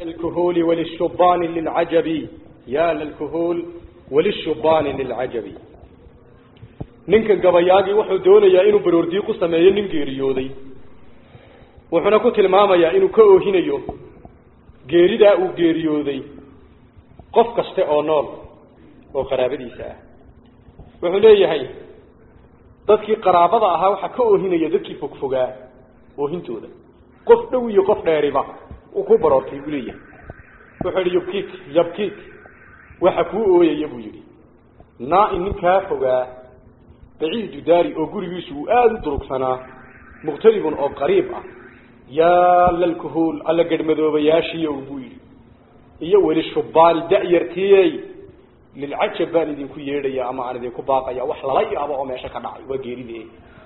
للكهول وللشبان للعجب يا للكهول وللشبان للعجب ninkan gabayaagii wuxuu doonayaa inuu baroordiyi ku sameeyo nin geeriyooday wuxuuna ku tilmaamayaa inuu ka oohinayo geeridaa uu geeriyooday qof kaste oo nool oo qaraabadiisa ah wuxuu leeyahay dadkii qaraabada ahaa waxaa ka oohinaya dadkii fogfogaa oohintooda qof dhow iyo qof dheeriba uu ku baroortay buu leeyahay wuxuu yihi yubkiik yabkiik waxa kuu ooyaya buu yidhi naa-i ninkaa fogaa baciidu daari oo gurigiisu uu aada u durugsanaa muqtaribun oo qariib ah yaa lalkuhuul alla garhmadoobayaashiiyo buu yidhi iyo weli shubaani da-yartiyey lilcajab baan idinku yeedhaya ama aan idinku baaqaya wax lala yaabo oo meesha ka dhacay waa geeride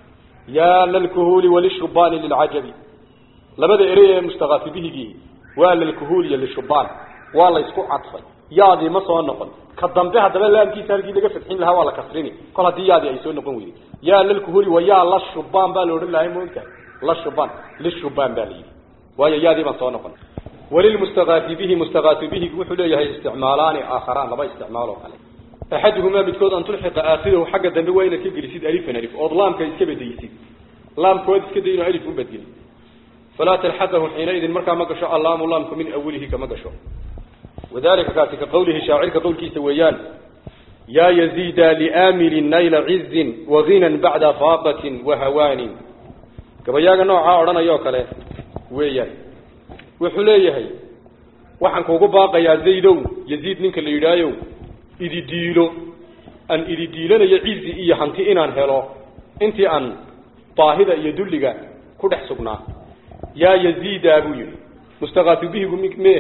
yaa lalkuhuuli walishubaani lilcajabi labada erey ee mustaqaafi bihigii waa lalkuhuul iyo lishubaan waa la isku cadfay yaadii ma soo noqon ka dambe haddaba laamkiisa halkii laga fadxin lahaa waa la kasrini kol haddii yaadii ay soo noqon weyday yaa lalkuhuuli wa yaa la shubaan baa la odhan lahay moogtahay la shubaan lishubaan baa la yidhi waayo yaadii baan soo noqon walilmustaqaafi bihi mustaqaafi bihi wuxuu leeyahay isticmaalaani aakharaan laba isticmaal oo kale axaduhumaa midkood an tulxiqa aakhirahu xagga dambe waa inaad ka gelisid alifan alif ood laamka iska bedelisid laamkood iska day inuu alif u bedeli falaa talxaqahu xiinaidin markaa ma gasho allaamu laamku min awalihi kama gasho wadalika kaasi ka qawlihi shaacirka qowlkiisa weeyaan yaa yaziida liaamilin nayla cizin waginan bacda faaqatin wahawaanin gabayaaga noocaa odhanaya oo kale weeyaan wuxuu leeyahay waxaan kuugu baaqayaa zaydow yaziid ninka la yidhaayow idi diilo aan idi diilanayo cizi iyo hanti inaan helo intii aan baahida iyo dulliga ku dhex sugnaa yaa yaziida buu yihi mustaqaafi bihigu m me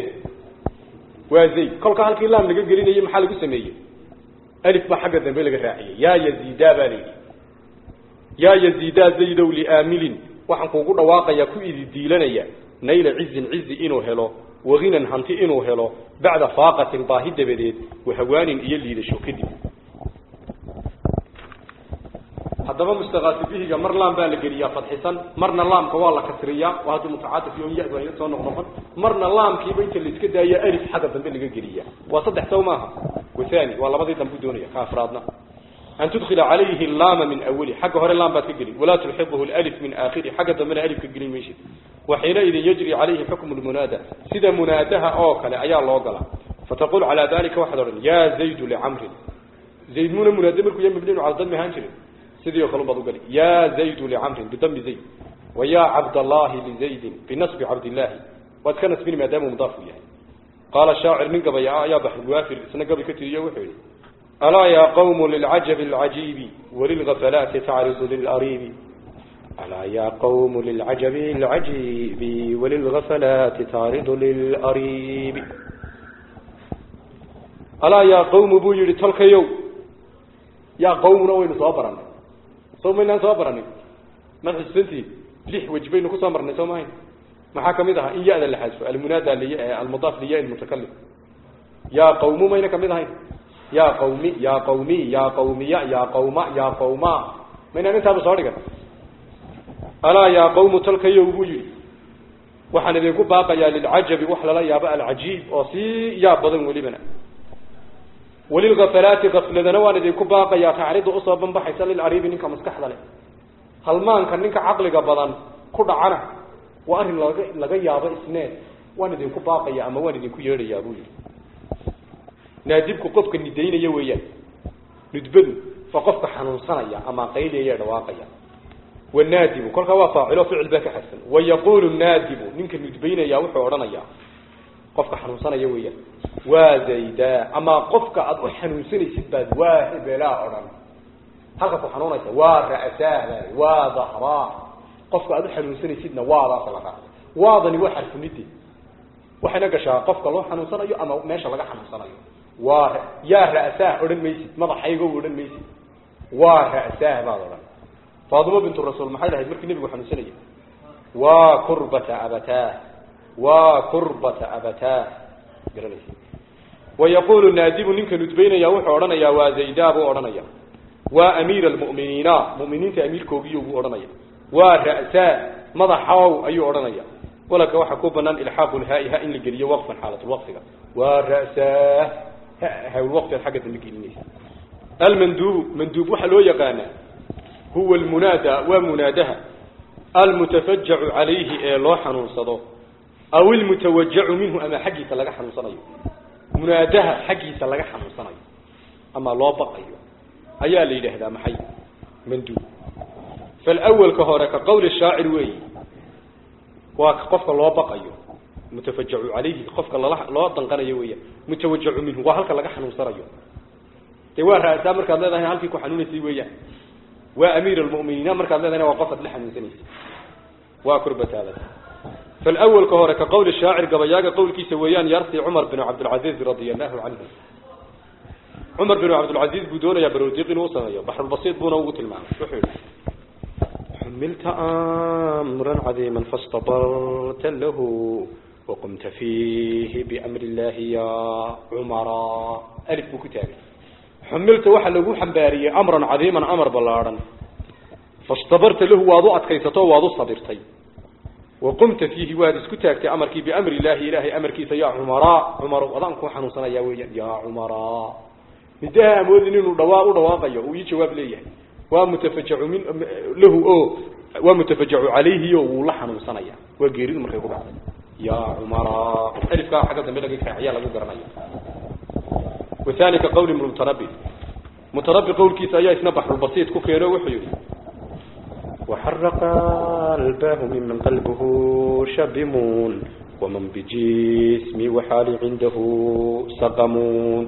waa zayd kolka halkii laam laga gelinayay maxaa lagu sameeyey alif baa xagga dambe laga raaciyey yaa yaziida baa layidhi yaa yaziida zaydow liaamilin waxaan kuugu dhawaaqayaa ku idi diilanaya nayla cizin cizi inuu helo waginan hanti inuu helo bacda faaqatin baahi dabadeed wahawaanin iyo liidasho kadib haddaba mustaqaafi bihiga mar laam baa la geliyaa fadxisan marna laamka waa la kasriyaa waa hadduu mutacaatif iyo ya baa soo noqnoqon marna laamkiiba inta la iska daaya alif xagga dambe laga geliyaa waa saddex saw maaha wathani waa labadii dambu doonaya ka afraadna an tudkila calayhi laama min awali xagga hore laam baad ka gelin walaa tulxiqhu alif min aakhiri xagga dambena alif ka gelin maysid waxiinaidin yajri calayhi xukmu lmunaada sida munaadaha oo kale ayaa loo galaa fataqul calaa dalika waxaad odhan yaa zaydu licamrin zayd muna munaade markuu ya mabniinu cala dami ahaan jirin sidii oo kale baad ugali yaa zaydu licamrin bidami zayd wa yaa cabdallahi lizaydin binasbi cabdillahi waad ka nasbini maadaamuu mudaafu yahay qaala shaacir nin gabaya ah ayaa baxrwaafir isna gabay ka tiriyo wuxuu yihi alaa yaa qawmu lilcajabi alcajiibi walilgafalaati tacridu lilariibi alaa yaa qawmu lilcajabi alcajiibi walilgafalaati tacridu lilariibi alaa yaa qawmu buu yihi tolkayow yaa qawmuna waynu soo baranay soo maynaan soo baranin maad xusuusantihin lix wej baynu kusoo marnay soo maahayn maxaa kamid ahaa in ya-da la xadfo almunaada liy almudaaf liya lmutakalim yaa qawmu mayna kamid ahayn yaa qawmi yaa qawmi yaa qawmiya yaa qawma yaa qawma maynaan intaaba soo dhigan alaa yaa qawmu talkayow buu yihi waxaan idinku baaqayaa lilcajabi wax lala yaabo alcajiib oo sii yaab badan welibana walilgafalaati gafladana waan idinku baaqayaa tacridu usoo banbaxaysa lilariibi ninka maskaxda leh halmaanka ninka caqliga badan ku dhacana waa arrin laga laga yaabo isneen waan idinku baaqaya ama waan idinku yeedhayaa buu yihi naadibku qofka nidaynaya weeyaan nudbadu waa qofka xanuunsanaya ama qayliyaya dhawaaqaya wanaadibu kolkaa waa faacilo ficil baa ka xadsan wayaqulu naadibu ninka nudbaynaya wuxuu odhanayaa qofka xanuunsanaya weeyaan waa zayda ama qofka aada u xanuunsanaysid baad waa hebelaa odhan halka ku xanuunaysa waa ra'saa waa dahraa qofka aada u xanuunsanaysidna waadaas la raacay waadani waa xarfunide waxayna gashaa qofka loo xanuunsanayo ama meesha laga xanuunsanayo waa yaa ra'saah odhan maysid madaxaygo odhan maysid waa ra'saah baad odhan faadimo bintu rasuul maxay lahayd markii nebigu xanuunsanayay waa kurbata abataah waa kurbata abataah garanaysa wayaqulu naadibu ninka nudbaynaya wuxuu odhanayaa waa zaydaa buu odhanaya waa amiir almu'miniina mu'miniinta amiirkoogiyo buu odhanaya waa ra'saa madaxow ayuu odhanaya walaka waxaa ku banaan ilxaaqu lhaai ha in la geliyo waqfan xaalatulwaqfiga waa ra'saa hawlwaqfiad xagga dambe gelinaysa almanduubu manduub waxaa loo yaqaanaa huwa almunaada waa munaadaha almutafajacu calayhi ee loo xanuunsado aw ilmutawajacu minhu ama xaggiisa laga xanuunsanayo munaadaha xaggiisa laga xanuunsanayo ama loo baqayo ayaa la yidhaahdaa maxay manduub falawalka hore ka qawli shaacir weeyi waa ka qofka loo baqayo mutafajacu calayhi qofka lala loo danqanayo weeyaan mutawajacu minhu waa halka laga xanuunsanayo dee waa ra'saa markaad leedahay halkii ku xanuunaysay weeyaan waa amiir almu'miniina markaad leedahayna waa qofaad la xanuunsanaysa waa kurbataada falawalka hore ka qawli shaacir gabayaaga qowlkiisa weeyaan yarsi cumar bin cabdilcaziiz radia allahu canhu cumar bin cabdilcaziiz buu doonayaa baroodiiq inuu sameeyo baxrulbasiid buuna ugu tilmaamay wuxuu yihi حملت أمرا عظيما فاصطبرت له وقمت فيه بأمر الله يا عمرا ألف بكتابي حملت واحد لقو حنبارية أمرا عظيما أمر بلارا فاصطبرت له واضو أتكيستو واضو صبرتي وقمت فيه وادس كتاكت أمرك بأمر الله إلهي أمرك يا عمرا عمر وضعنكم حنوصنا يا ويا يا عمرا مدها مؤذنين ودواء ودواء ويجي جواب ليه waa mutafajacu min lahu o waa mutafajacu calayhi o wuu la xanuunsanaya waa geeridu markay ku dhacday ya cumara alifkaa xagga dambe laga kaaciyaa lagu garanaya wathani ka qawli mutanabi mutanabi qawlkiisa ayaa isna baxrulbasiid ku keeno wuxuu yihi وحرق قلبه ممن قلبه شبمون ومن بجسمي وحالي عنده سقمون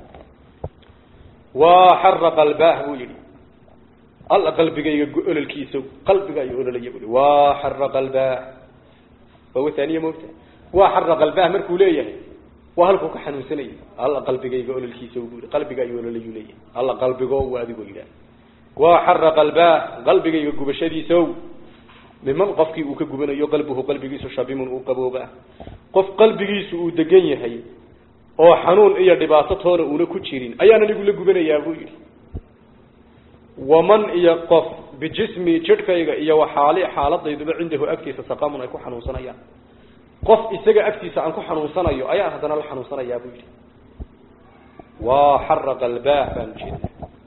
وحرق الباه يلي alla qalbigayga ololkiisa qalbiga ay ololaya bui waa xara qalbaa waa wathaniya moogta waa xara qalbaa markuu leeyahay waa halkuu ka xanuunsanayay alla qalbigayga ololkiisa bui qalbiga ay ololayu leeyahay alla qalbigo waa adigoo yidhaah waa xara qalbaa qalbigayga gubashadiisow miman qofkii uu ka gubanayo qalbuhu qalbigiisu shabimun uu qabooba qof qalbigiisu uu degan yahay oo xanuun iyo dhibaato toona uuna ku jirin ayaan anigu la gubanayaa buu yidhi waman iyo qof bijismi jidhkayga iyo waxaali xaaladayduba cindahu agtiisa saqamun ay ku xanuunsanayaan qof isaga agtiisa aan ku xanuunsanayo ayaan haddana la xanuunsanayaa buu yidhi waa xara qalbaa baan ujeeda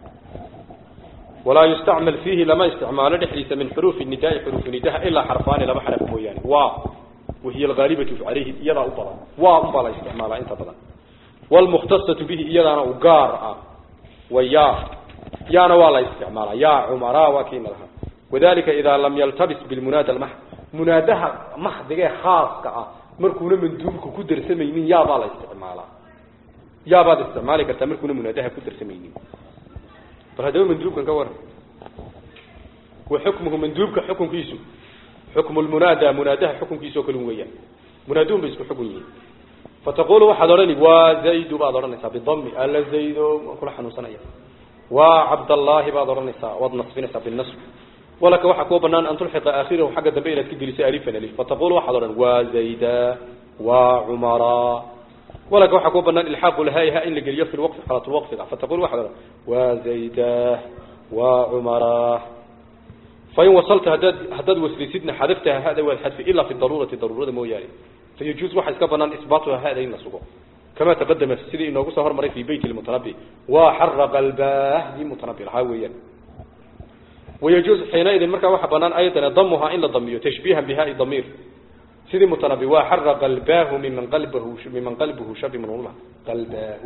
walaa yustacmal fiihi lama isticmaalo dhexdiisa min xuruufi nidaai xuruufi nidaha ilaa xarfaani laba xaraf mooyaane waa wahiy alghaalibatu calayhi iyadaa u badan waa unbaa la isticmaalaa inta badan wlmukhtasatu bihi iyadaana u gaar ah waya yaana waa la isticmaala ya cumara waa kiina lahaa wadalika idaa lam yaltabis bilmunaada almaxd munaadaha maxdigee khaaska ah markuuna manduubka ku darsamaynin yaabaa la isticmaalaa yaabaad isticmaali kartaa markuuna munaadaha ku darsamaynin bal haddaba manduubkan ka waran wa xukmuhu manduubka xukunkiisu xukmu lmunaada munaadaha xukunkiisa oo kalun weeyaan munaaduun bay isku xukun yihiin fataqulu waxaad odhani waa zaydu baad odhanaysaa bidami alla zaydo waan kula xanuunsanaya waa cabdallaahi baad odhanaysaa waad nasbinaysaa binasb walaka waxaa kuwa banaan an tulxiqa aakhirahu xagga dambe inaad ka geliso alifan alif fataqulu waxaad odhan waa zayda waa cumara walaka waxaa kuwa banaan ilxaaqu lhaai ha in la geliyo fi lwaqfi xalat lwaqfiga fataqulu waxaad odhan waa zayda waa cumara fain wasalta haddaad haddaad waslisidna xadaftaha hada waad xadfi ilaa fi daruurati daruurada mooyaane fayajuuz waxaa iska banaan isbaatuha hada in la sugo كما تقدم سيدي انه سهر مري في بيت المتنبي وحرق الباه دي متنبي لها ويان ويجوز حينئذ مركا waxa banaan ايضا ضمها ان ضميه تشبيها بها ضمير سيدي متنبي وحرق الباه ممن قلبه ممن قلبه شب من الله قلبه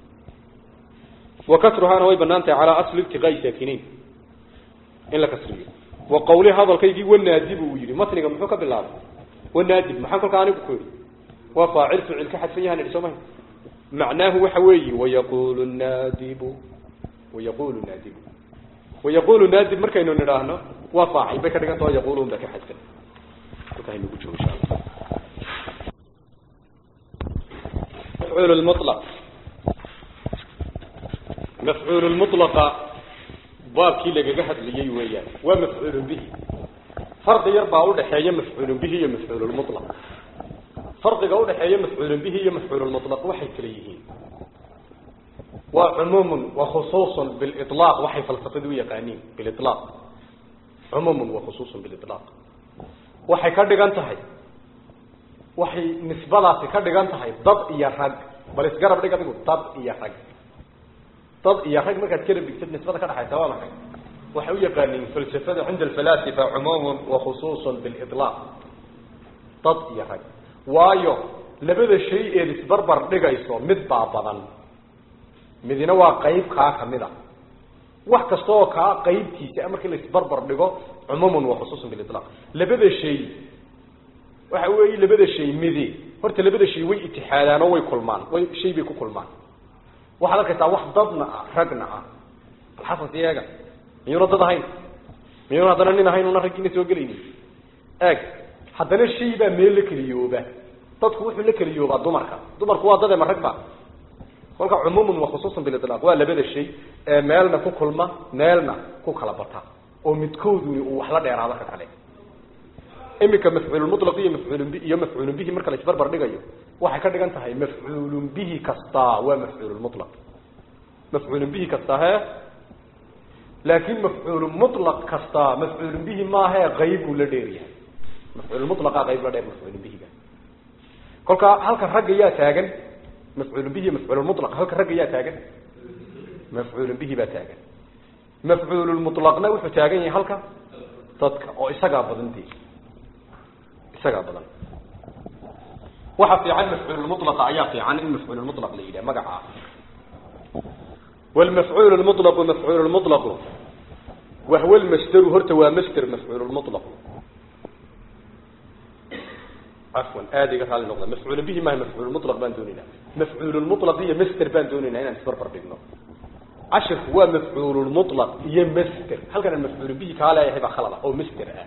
وكسرها نوي بنانته على اصل ابتغاء ساكنين ان كسريه وقولي هذا الكيدي والنادب ويري متنغا مخو كبلاب والنادب ما كان كان كوري وفاعل فعل كحد فيها نرسمه معناه وحوي ويقول النادب ويقول النادب ويقول النادب مركا انه نراهنا وفاعل بك دغان تو يقولون بك حد وكاين نقول ان شاء الله مفعول المطلق مفعول المطلق باب كي لغا حدليي ويان ومفعول به فرق يربع ودخيه مفعول به ومفعول المطلق فرقiga u dhaxeeya mafcuul bihi iyo mafcuul mutlaq waxay kala yihiin waa umum wa khusus bil itlaq waxay falsafadu yaqaaniin bil itlaq umum wa khusus bil itlaq waxay ka dhigan tahay waxay nisbadaasi ka dhigan tahay dad iyo rag bal isgarab dhig adigu dad iyo rag dad iyo rag markaad garab dhigtid nisbada ka dhaxaysa waa maxay waxay u yaqaaniin falsafada cinda alfalaasifa cumuumun wa khusuusun bilidlaaq dad iyo rag waayo labada shay eed isbarbar dhigayso mid baa badan midina waa qayb kaa kamid a wax kasta oo kaa qaybtiisa markii la isbarbar dhigo cumuumun wa khusuusun bilidlaaq labada shay waxa weeye labada shay midi horta labada shay way itixaadaan oo way kulmaan way shay bay ku kulmaan waxaad arkaysaa wax dadna ah ragna ah alxasan siyaga miyuuna dad ahayn miyuuna haddana nin ahayn una raggiina soo gelaynin eeg haddana shay baa meel la keliyooba dadku wuxuu la keliyoobaa dumarka dumarku waa dad ema rag ba kolka cumuumun wa khusuusan bilidlaaq waa labada shay ee meelna ku kulma meelna ku kala bata oo midkooduni uu wax la dheeraado ka kale iminka mafcuululmutlaq iyo mafcuulun bi iyo mafcuulun bihi marka la isbarbar dhigayo waxay ka dhigan tahay mafcuulun bihi kastaa waa mafcuululmutlaq mafcuulun bihi kastaa he laakin mafcuulumutlaq kastaa mafcuulun bihi maahae qayb buu la dheer yahay mafcuululmutlaqa qayb la dheer mafcuulun bihiga kolka halka ragga yaa taagan mafcuulun bihi mafcuululmutlaq halka ragga yaa taagan mafcuulun bihi baa taagan mafcuululmutlaqna wuxuu taagan yahay halka dadka oo isagaa badantii isagaa badan waxa fiican mafcuululmutlaqa ayaa fiican in mafcuululmutlaq la yidhaha magacaa والمفعول المطلق مفعول المطلق وهو المصدر هرت ومصدر مفعول المطلق عفوا ادي قال النقطه مفعول به ما هي مفعول المطلق بان دوننا مفعول المطلق هي مصدر بان دوننا هنا نسبر بردنا عشر هو مفعول المطلق هي مصدر هل كان المفعول به قال يا هبه خلل او مصدر آه.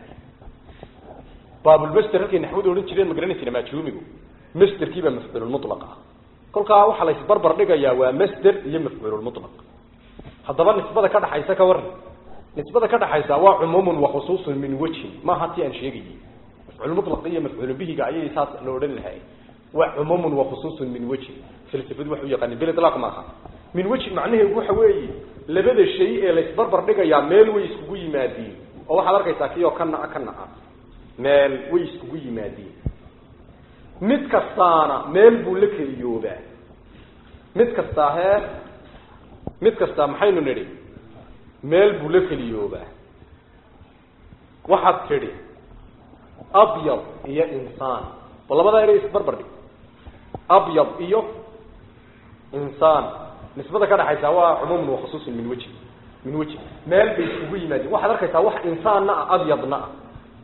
باب المصدر هلكي نحو دورين جيرين ما غرانيسنا ما جوميغو مصدر كيبا مفعول المطلق kolkaa waxaa la isbarbar dhigayaa waa masder iyo mafcuululmutlaq haddaba nisbada ka dhaxaysa ka waran nisbada ka dhaxaysa waa cumuumun wa khusuusun min wejhin maaha ti aan sheegayay mafcuulmutlaq iyo mafcuulu bihiga ayay saas la odhan lahay waa cumuumun wa khusuusun min wejhin falsafadu waxu yaqaanin bilitlaaq maaha min wejhin macnaheedu waxa weeye labada shay ee la isbarbar dhigayaa meel way iskugu yimaadiin oo waxaad arkaysaa kii oo kana kana ah meel way iskugu yimaadiin mid kastaana meel buu la keliyoobaa mid kastaa hee mid kastaa maxaynu nidhi meel buu la keliyoobaa waxaad tidhi abyad iyo insaan bal labadaa ere isbarbar dhig abyad iyo insaan nisbada ka dhaxaysa waa cumuumun wa khusuusun min weji min weji meel bay iskugu yimaadeen waxaad arkaysaa wax insaanna ah abyadna ah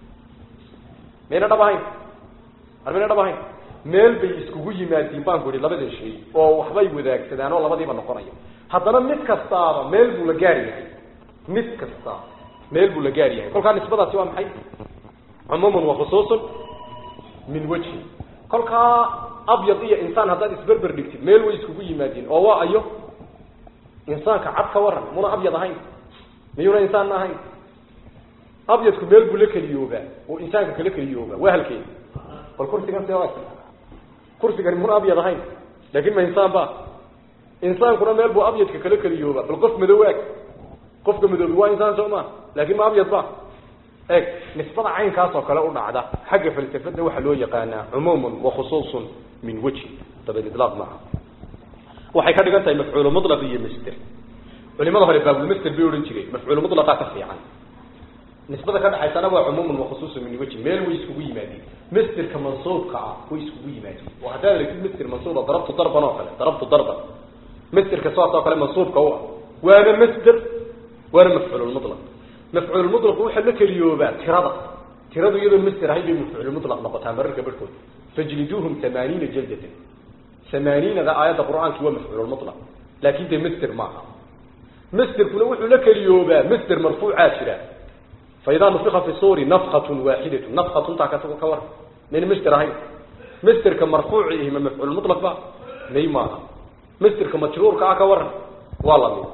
mayna dhab ahayn armayna dhab ahayn meel bay iskugu yimaadiin baan ku ihi labada shay oo waxbay wadaagsadaan oo labadiiba noqonaya haddana mid kastaaba meel buu la gaar yahay mid kasta meel buu la gaar yahay kolkaa nisbadaasi waa maxay cumuumun wa khusuusun min wejhin kolkaa abyad iyo insaan haddaad isberber dhigtid meel way iskugu yimaadiin oo waa ayo insaanka cad ka waran muna abyad ahayn miyuuna insaanna ahayn abyadku meel buu la keliyoobaa oo insaanka kala keliyoobaa waa halkeeda bal kursigan see kursigani muna abyad ahayn laakin ma insaan ba insaankuna meel buu abyadka kala keliyooba bal qof madowaag qofka madoobi waa insaan soo ma laakin ma abyad ba eeg nisbada caynkaas oo kale u dhacda xagga falsafada waxaa loo yaqaanaa cumuumun wa khusuusun min wejhi dabalilaaq maaha waxay ka dhigan tahay mafcuulu mulaq iyo masder culimada hore baabulmasder bay odhan jireen mafcuulu mulaqaa ka fiican nisbada ka dhaxaysana waa cumuumun wa khusuusun min wejhi meel way iskugu yimaadeen masderka mansuubka ah way iskugu yimaadeen oo haddaad aragtid masder mansuuba darabtu darban oo kale darabtu darban masderka saas oo kale mansuubka u ah waana masder waana mafcuululmutlaq mafcuululmutlaq waxaa la keliyoobaa tirada tiradu iyadoon masder ahayn bay mafcuululmutlaq noqotaa mararka barhkood fajliduuhum tamaaniina jaldatan tamaaniinada aayadda qur-aanki waa mafcuululmutlaq laakin dee masder maaha masderkuna wuxuu la keliyoobaa masder marfuucaa jira فإذا نفخ في الصور نفخة واحدة نفخة تاكا كور من مستر هاي مستر كمرفوع إيه من مفعول مطلق بقى نيما مستر كمجرور كاكا ور والله مين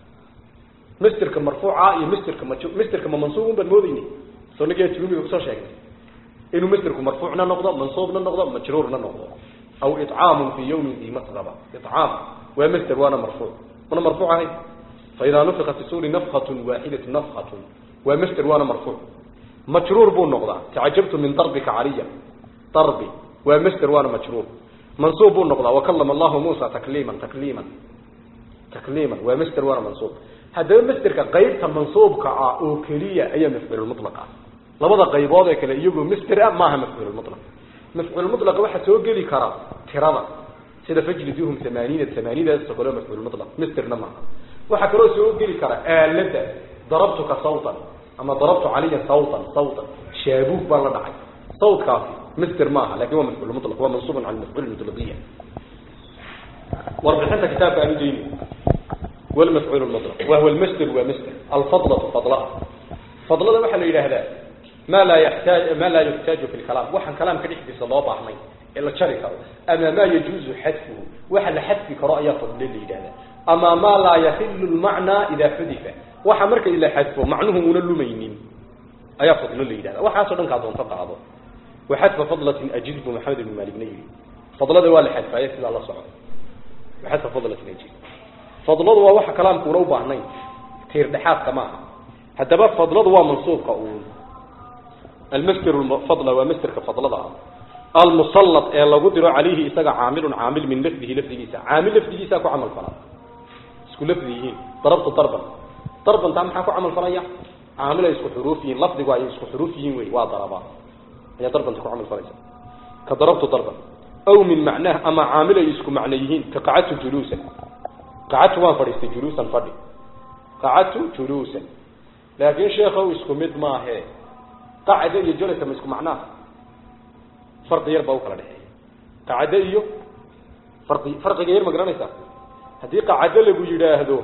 مستر كمرفوع إيه مستر كمجرور مستر كمنصوب بالموديني سو نجي تقولي بكسر شيء إنه مستر كمرفوعنا نقضة منصوبنا نقضة مجرورنا نقضة أو إطعام في يوم ذي مسغبة إطعام ومستر وأنا مرفوع وأنا مرفوع هاي فإذا نفخ في الصور نفخة واحدة نفخة ومستر وانا مرفوع مجرور بو النقضة تعجبت من ضربك عريا ضربي waa masder waana majruur mansuub buu noqdaa wakalama allahu muusa takliiman takliiman takliiman waa masder waana mansuub haddaba masderka qaybta mansuubka ah oo keliya ayaa mafcuulmulaq ah labada qaybood ee kale iyagoo masder ah maaha mafcuulmulaq mafcuulmulaq waxaa soo geli kara tirada sida fajliduhum amaaniina amaanidaas kale mafcuulmulaq masderna maaha waxaa kaloo soo geli kara aalada darabtuka sawtan ama darabtu caliyan sawtan sawtan shaabuug baan la dhacay sawtkaasi masder maaha lakin waa mafcuul mulaq waa mansuubun cala mafcuul mutlaqiya warbixinta kitaabka aan udayni walmafcuul mulaq wahuwa almasder waa masder alfadlatu fadlaa fadlada waxaa la yidhaahdaa ma laa yaxtaaj ma laa yuxtaaju fi lkalaam waxaan kalaamka dhexdiisa loo baahnay ee la jari karo ama maa yajuuzu xadfuhu waxa la xadfi karo ayaa fadle la yidhahdaa ama ma laa yaxilu lmacnaa idaa xudifa waxa marka la xadfo macnuhu una lumaynin ayaa fadlo la yidhahda waxaasoo dhan kaa doonto qaado waxadfa fadlatin ajiz bu maxamed ibn maaligna yidhi fadlada waa la xadfaaye sidaa la soco waxadfa fadlatin ajiz fadladu waa waxa kalaamkuuna u baahnayn tiir dhexaadka maaha haddaba fadladu waa mansuubka uun almasder fadla waa masderka fadlada ah almusallad ee lagu diro calayhi isaga caamilun caamil min lafdihi lafdigiisa caamil lafdigiisa ku camal falaa isku lafdi yihiin darabtu darban darbantaa maxaa ku camal falaya caamil ay isku xuruuf yihiin lafdigu ay isku xuruuf yihiin wey waa daraba ayaa darbanta ku camal falaysa ka darabtu darban aw min macnaah ama caamil ay isku macno yihiin ka qacadtu juluusan qacadtu waan fadhiistay juluusan fadhi qacadtu juluusan laakiin sheekhow isku mid maahe qacda iyo jalasa ma isku macnaa farqi yar baa u kala dhexeeya qacdo iyo farqi farqiga yar ma garanaysaa haddii qacdo lagu yidhaahdo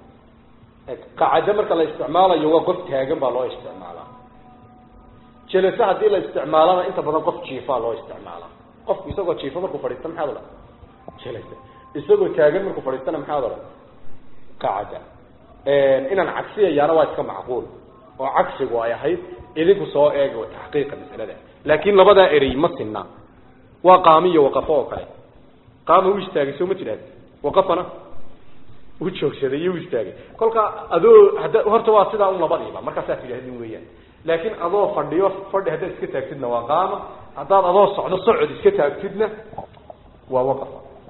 qacado marka la isticmaalayo waa qof taagan baa loo isticmaalaa jelase haddii la isticmaalana inta badan qof jiifaa loo isticmaalaa qofku isagoo jiifo markuu fadhiista maxaad odhan jelase isagoo taagan markuu fadhiistana maxaad odhan qacada inaan cagsiyayaana waa iska macquul oo cagsigu ay ahayd idinku soo eega taxqiiqa masalada laakin labadaa erey ma sinna waa qaamiyo waqafo oo kale qaama u istaagay soo ma jiraad waqafana u joogsaday iyo u istaagay kolka adoo hadda horta waa sidaa un labadiiba markaasaa tidhahdin weeyaan laakiin adoo fadhiyo fadhi haddaad iska taagtidna waa qaama haddaad adoo socdo socod iska taagtidna waa waqaf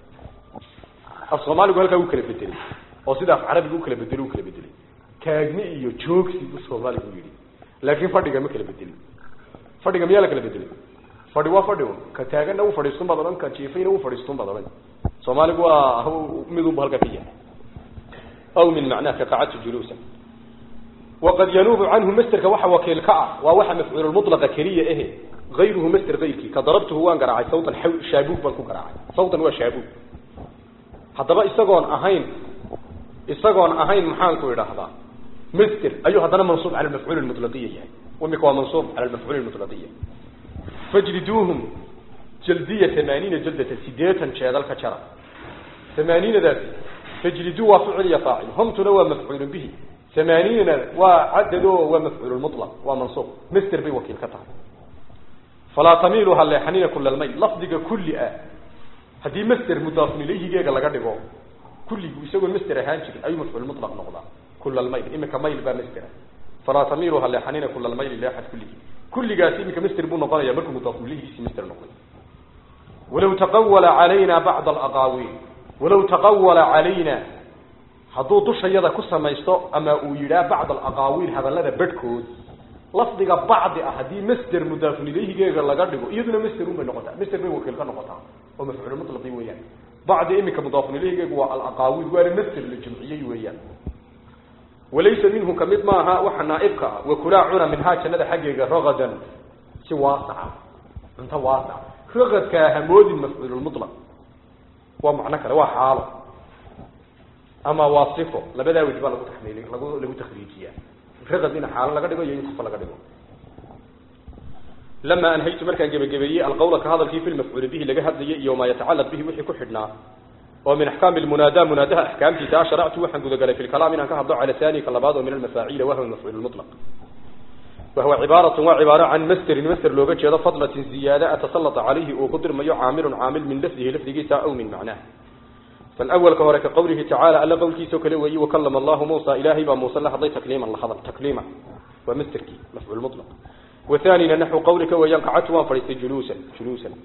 af soomaaligu halkaa u kala bedelay oo sida af carabiga u kala bedelay u kala bedelay taagni iyo joogsi bu soomaaligu yidhi laakin fadhiga ma kala bedelin fadhiga miyaa la kala bedelay fadhi waa fadhi un ka taaganna u fadhiistun baad odhan ka jiifayna u fadhiistun baad odhan soomaaligu waa midunba halkaa ka yahay aw min macnaha ka qacadtu juluusan waqad yanuubu canhu masterka waxa wakiil ka ah waa waxa mafcuululmulaqa keliya ehe ayruhu master ayrkii ka darabtuhu waan garaacay sawtan shaabuug baan ku garaacay sawtan waa shaabuug haddaba isagoon ahayn isagoon ahayn maxaan ku idhaahdaa master ayuu haddana mansuub cala mafcuul mulaqiya yahay imika waa mansuub cala mafcuul mulaqiya fajliduuhum jaldiya amaaniina jaldata sideetan jeedal ka jara amaaniinadaasi fajliduu waa ficil iyo faacil humtuna waa mafcuul bihi amaaniinana waa cadad o waa mafcuul mulaq waa mansuub master bay wakiil ka tahay falaa tamiilu ha leexanina kula lmayl lafdiga kulli ah haddii master mudaafun ilayhigeega laga dhigo kulligu isagoo master ahaan jirin ayuu mafcuul mulaq noqdaa kula lmayl imika mayl baa master falaa tamiilu ha leexanina kula lmayl leexad kulligii kulligaasi imika master buu noqonaya markuu mudaafun ilayhigiisi master noqday walaw taqawala calayna bacd alaqaawiil walaw taqawala calayna hadduu dushayada ku samaysto ama uu yidhaah bacd alaqaawiil hadallada bedhkood lafdiga bacdi ah haddii master mudaafun ilayhigeega laga dhigo iyaduna master un bay noqotaa master bay wakiil ka noqotaa oo mafcuul mutlaqi weeyaan bacdi imika mudaafun ilayhigeegu waa alaqaawiil waana master la jumciyey weeyaan walaysa minhu kamid maaha waxa naaibka ah wakulaa cuna minhaa jannada xaggeega ragadan si waasaca cunto waasac ragadkaa hamoodin mafcuululmutlaq waa macno kale waa xaalo ama waa sifo labadaa wej baa lagu taxmiili lagu lagu takriijiyaa ragad in xaalo laga dhigo iyo in sifo laga dhigo lama anhaytu markaan gebagabeeyey alqawla ka hadalkii fi lmafcuuli bihi laga hadlayay iyo maa yatacalaq bihi wixii ku xidhnaa oo min axkaami lmunaada munaadaha axkaamtiisa a sharactu waxaan gudagalay fi lkalaam inaan ka hadlo cala thani ka labaad oo min almafaaciila wahwa mafcuul mulaq wahuwa cibaaratun waa cibaaro can masterin master looga jeedo fadlatin ziyaada atasalata calayhi uu ku dirmayo caamilun caamil min lafdihi lafdigiisa aw min macnaah فالأول كهورة كقوله تعالى ألا قول كيسو كلوي وكلم الله موسى إلهي بموسى الله حضي تكليما لحظا تكليما ومستركي مفعول مطلق وثانيا نحو قولك وينقعت وانفرست جلوسا جلوسا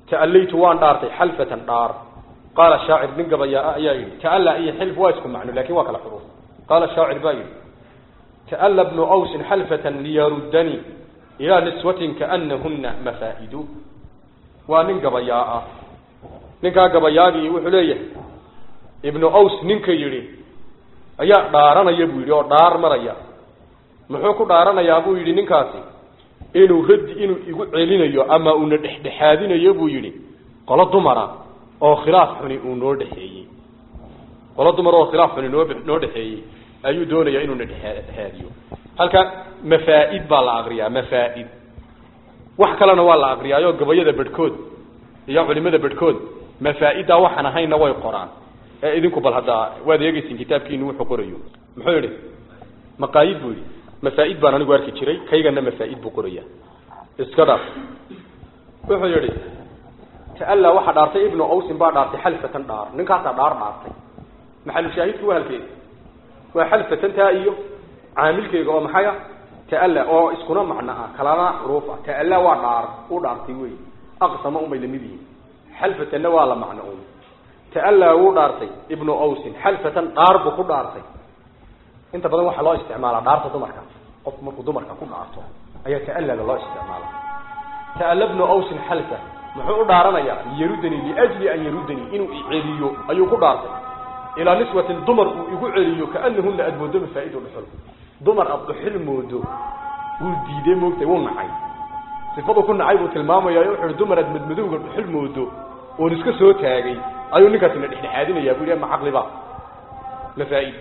ta'allaytu waan dhaartay xalfatan dhaar qaala shaacir nin gabayaa ayaa yidhi ta'alla iyo xilf waa isku macno lakin waa kala xuruuf qaala shaacir baa yidhi ta'alla bnu awsin xalfatan liyaruddanii ilaa niswatin kaanahuna mafaa'idu waa nin gabayaa ah ninkaa gabayaagii wuxuu leeyahay ibnu aws ninka yidhi ayaa dhaaranaya buu yidhi oo dhaar maraya muxuu ku dhaaranayaa buu yidhi ninkaasi inuu raddi inuu igu celinayo ama uuna dhexdhexaadinayo buu yidhi qolo dumara oo khilaaf xuni uu noo dhexeeyey qolo dumar oo khilaaf xuni noo noo dhexeeyey ayuu doonayaa inuuna dhexdhexaadiyo halka mafaa'id baa la akriyaa mafaa'id wax kalena waa la akriyaayo gabayada bedhkood iyo culimada bedhkood mafaa'iddaa waxaan ahaynna way qoraan ee idinku bal haddaa waad eegeysin kitaabkiinu wuxuu qorayo muxuu yidhi maqaayid buu yidhi mafaa'id baan anigu arki jiray kaygana mafaa'id buu qoraya iska dhaaf wuxuu yidhi ta'alla waxaa dhaartay ibnu awsin baa dhaartay xalfatan dhaar ninkaasaa dhaar dhaartay maxalu shaahidku waa halkeeda waa xalfatan taa iyo caamilkeyga oo maxay ah ta'alla oo iskuna macno ah kalana xuruuf ah ta'alla waa dhaar u dhaartay wey aqsama unbay lamid yihiin xalfatanna waa la macno un ta'alla wuu dhaartay ibnu awsin xalfatan dhaar buu ku dhaartay inta badan waxaa loo isticmaalaa dhaarta dumarka qof markuu dumarka ku dhaarto ayaa ta'allala loo isticmaala ta'alla ibnu awsin xalfa muxuu u dhaaranayaa yarudanii liajli an yarudanii inuu iceliyo ayuu ku dhaartay ilaa niswatin dumar uu igu celiyo kaanahuna aada moodo mafaa'idu dhuxul dumar aada dhuxul moodo wuu diiday moogtay wuu nacay sifadu ku nacay buu tilmaamaya wuxu uhi dumar aad madmadowga dhuxul moodo oon iska soo taagay ayuu ninkaasina dhexdhexaadinaya bu yidhi ma caqliba mafaaid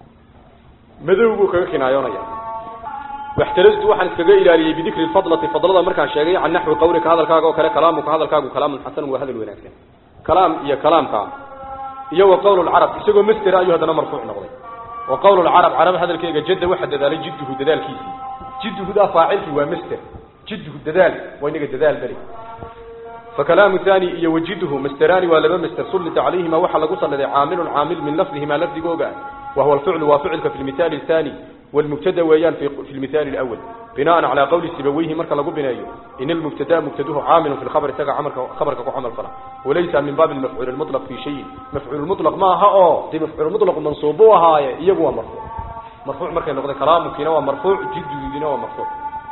madow buu kaga kinaayoonaya waxtarastu waxaan iskaga ilaaliyey bidikri lfadlati fadlada markaan sheegay can naxwi qawlika hadalkaaga oo kale kalaamuka hadalkaagu kalaamun xasanun waa hadal wanaagsan kalaam iyo kalaamka iyo wa qawl lcarab isagoo mastera ayuu haddana marfuuc noqday wa qawl lcarab carab hadalkeega jadda waxa dadaalay jidduhu dadaalkiisii jidduhudaa faacilkii waa master jidduhu dadaal waa inaga dadaal beri فكلام ثاني iyo وجده مستران waa laba مستر سلط عليهما waxa lagu sanaday عامل عامل من لفظهما لفظigooga وهو الفعل وفعلك في المثال الثاني والمبتدا ويان في, في المثال الأول بناء على قول سبويه مركا لغو بنايو إن المبتدا مبتدوه عامل في الخبر تقع عمل خبرك وعمل فلا وليس من باب المفعول المطلق في شيء مفعول المطلق ما ها دي مفعول المطلق منصوبوها يقوى مرفوع مرفوع مركا لغو كلام كينا مرفوع جد جدنا ومرفوع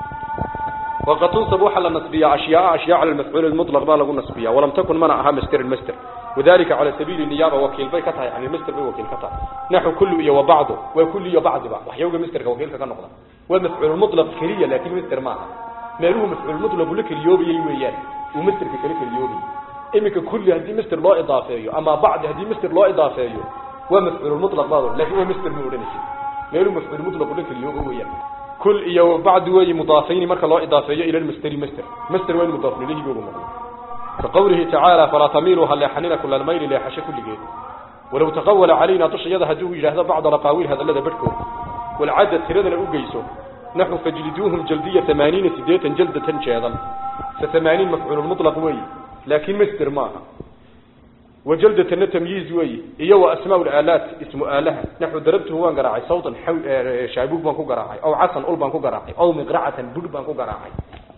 وقد تنصب وحل النصبية أشياء أشياء على المفعول المطلق ما لغو النصبية ولم تكن منعها مستر المستر وذلك على سبيل النيابة وكيل بي كتها يعني المستر بي وكيل كتها نحو كل إيا وبعضه وكل إيا بعض بعض وحيوغ مستر وكيل كتها نقضا والمفعول المطلق كلية لكن مستر معها ما له مفعول المطلق لك اليوبي يويان ومستر كلك اليوبي إمك كل هذه مستر لا إضافية أما بعد هذه مستر لا إضافية ومفعول المطلق بعضه لكن هو مستر مورنسي ما له مفعول المطلق لك اليوبي ويان كل إيا وبعد وي مضافين مركا لا إضافية إلى المستر مستر مستر وين مضاف إليه يقولون كقوله تعالى فلا تميلوا هل يحننا كل الميل ليحش كل جيد ولو تقول علينا طش يده هدوه هذا بعض رقاويل هذا الذي بركو والعدد تردنا أقيسه نحن فجلدوهم جلدية ثمانين سدية جلدة جيدا فثمانين مفعول المطلق وي لكن مستر معها وجلدة تمييز وي إيوه أسماء الآلات اسم آلها نحن ضربته وان قراعي صوتا شابوك بانكو قراعي أو عصا أول بانكو قراعي أو مقرعة بود بانكو قراعي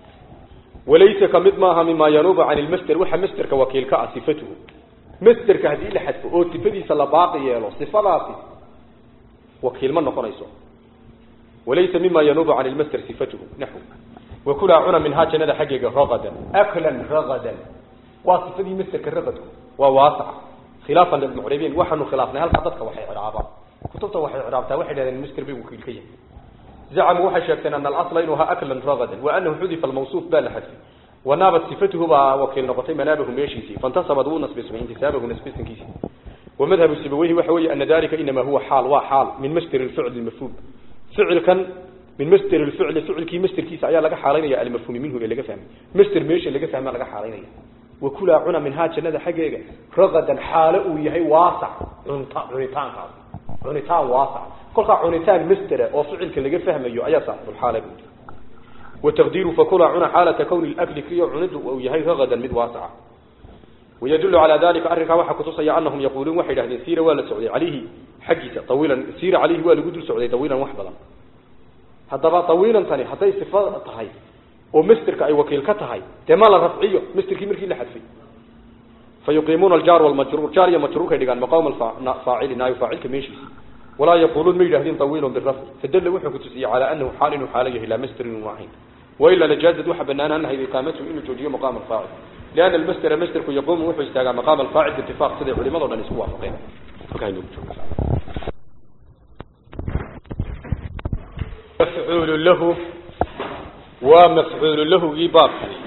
وليس كمد ماها مما ينوب عن المستر وحا مستر كوكيل كا صفته مستر كهدي لحد او صفدي سلا باقي يلو صفاتي وكيل من نقريسو وليس مما ينوب عن المستر صفته نحو وكل عنا من هاجنا ده حقيقه رغدا اكلا رغدا وصفدي مستر كرغد وواسع خلافا للمعربين وحنو خلافنا هل قدتك وحي عرابا كتبته وحي عرابتا وحي المستر بي وكيل كيه زعموا waxay sheegteen an al-asl inuu ha aklan ragadan wa annahu hudifa al-mawsuf bal hadfi wa nabat sifatuhu ba wakil noqotay manabahu meeshiisi fantasaba duu nasbi ismi intisabahu nasbi ismikiisi wa madhhabu sibawayhi waxa weeye anna dalika inma huwa hal wa hal min masdar al-fi'l al-mafhum fi'l kan min masdar al-fi'l fi'lki masdarkiisa ayaa laga xaalaynaya al-mafhum minhu laga fahmay masdar meesha laga fahmaa laga xaalaynaya wa kula cuna min haajnada xageega ragadan xaala uu yahay waasac cunta cunitaankaas cunitaan waasac kolka cunitaan mastera oo ficilka laga fahmayo ayaa saaxibul xaala buu وتقدير فكل عنا حالة كون الأكل كي عنده أو يهي غدا مد واسعة ويدل على ذلك أرك وحا كتصي أنهم يقولون وحيد أهل سيرة ولا سعودي عليه حقيقة طويلا سيرة عليه ولا قدر سعودي طويلا وحبلا هذا بقى طويلا ثاني حتى يستفاد طهي ومستر كأي وكيل كتهي تمال الرفعية مستر كي مركي لحد فيه fayuqiimuuna aljaar walmajruur jaar iyo majruurkay dhigaan maqaama alfaacili naayo faacilka meeshiisa walaa yaquuluun ma yidhahdeen tawiilun birafci fadalla wuxuu ku tusiyey calaa anahu xaal inuu xaalo yahay laa masder inuu ahayn wailaa lajaazad waxa banaanaan lahayd iqaamatuhu inuu joojiyo maqaama alfaacil liana almasdera masderku yaquumu wuxuu istaagaa maqaama alfaacil biitifaaq siday culimado dhan isku waafaqeen halkaa inoogu jooga mafcuulu lahu waa mafcuulu lahugii baabkii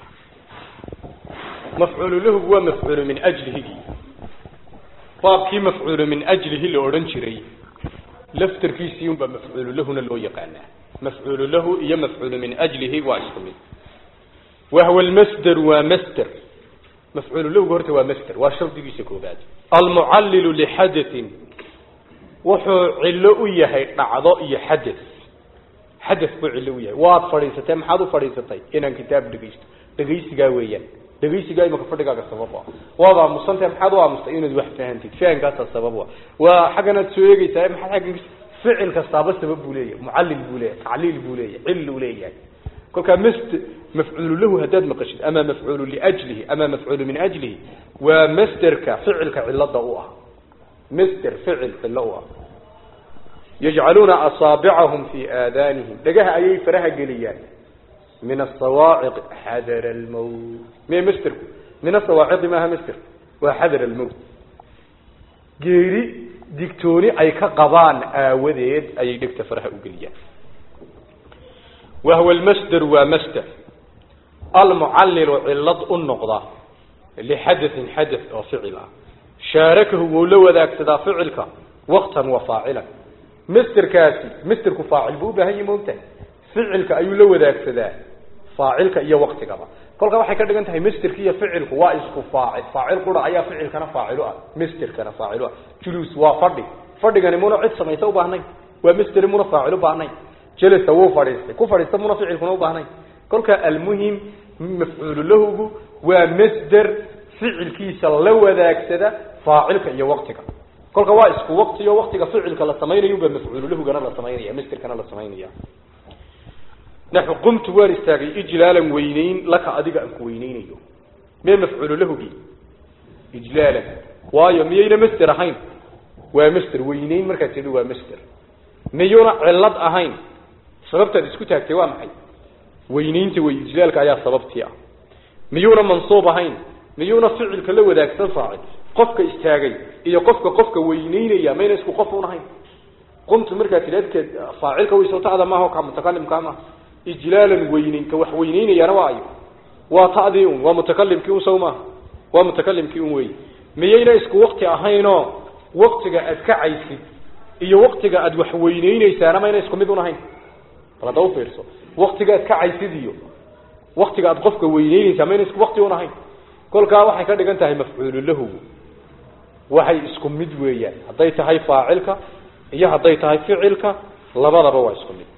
mafcuulu lahugu waa mafcuulu min ajlihigii baabkii mafcuulu min ajlihi la odhan jiray laftarkiisii unbaa mafcuulu lahuna loo yaqaanaa mafcuulu lahu iyo mafcuulu min ajlihi waa isku mid wahwa lmasder waa masder mafcuulu lahugu horta waa masder waa shardigiisa koobaad almucallilu lixadatin wuxuu cillo u yahay dhacdo iyo xadad xadad buu cillo u yahay waad fadhiisatay maxaad u fadhiisatay inaan kitaab dhegaysto dhegaysigaa weeyaan dhegaysigaa imaka fadhigaaga sabab ah waad aamusantahay maxaad u aamustay inaad wax fahantid fahankaasaa sabab ah waa xagganaad soo eegeysaa maxaad xagga ficil kastaaba sabab buu leeyahay mucallil buu leeyahay tacliil buu leeyahay cil uu leeyahay kolkaa mast mafcuulu lahu haddaad maqashid ama mafcuulu liajlihi ama mafcuulu min ajlihi waa masderka ficilka cilada u ah masder ficil cilo u ah yajcaluuna asaabicahum fi aadanihim dhagaha ayay faraha geliyaan min asawaaciq xadara almowt me masderku min asawaaciqi maaha masder waa xadara almowt geeri digtooni ay ka qabaan aawadeed ayay dhegta faraha u geliyaan wahwa lmasder waa masder almucallilu cilad u noqda lixadatin xadath oo ficil ah shaarakahu wuu la wadaagsadaa ficilka waktan wa faacilan masderkaasi masderku faacil buu u baahan yahi moogtahay ficilka ayuu la wadaagsadaa faacilka iyo waktigaba kolkaa waxay ka dhigan tahay masderka iyo ficilku waa isku faacil faacil qura ayaa ficilkana faacilu ah masderkana faacilu ah juluus waa fadhi fadhigani muna cid samaysa ubaahnay waa masder muna faacil ubaahnay jelasa wuu fadhiistay ku fadhiista muna ficilkuna ubaahnay kolkaa almuhim mafcuulu lahugu waa masder ficilkiisa la wadaagsada faacilka iyo waktiga kolka waa isku waktiyo waktiga ficilka la samaynayo ba mafcuulu lahugana la samaynaya masderkana la samaynaya naxu qumtu waan istaagay ijlaalan weyneyn laka adiga aan ku weyneynayo mee mafcuulu lahugii ijlaalan waayo miyayna masder ahayn waa masder weyneyn markaad tidhi waa masder miyuuna cilad ahayn sababtaad isku taagtay waa maxay weyneynta wey ijlaalka ayaa sababtii ah miyuuna mansuub ahayn miyuuna ficilka la wadaagsan faacil qofka istaagay iyo qofka qofka weyneynaya mayna isku qof un ahayn qumtu markaad tidhi adkeed faacilka waysawtada maaha ka mutakalimkaa maaha ijlaalan weyneyn ka wax weyneynayaana waa ayo waa ta'dii un waa mutakalimkii un saw maaha waa mutakalimkii un wey miyayna isku wakti ahaynoo waktiga aad kacaysid iyo waktiga aad wax weyneyneysaana mayna isku mid un ahayn bal hadda ufiirso waktiga aad kacaysid iyo waktiga aad qofka weyneyneysaa mayna isku wakti un ahayn kolkaa waxay ka dhigan tahay mafcuulu lahugu waxay isku mid weeyaan hadday tahay faacilka iyo hadday tahay ficilka labadaba waa isku mid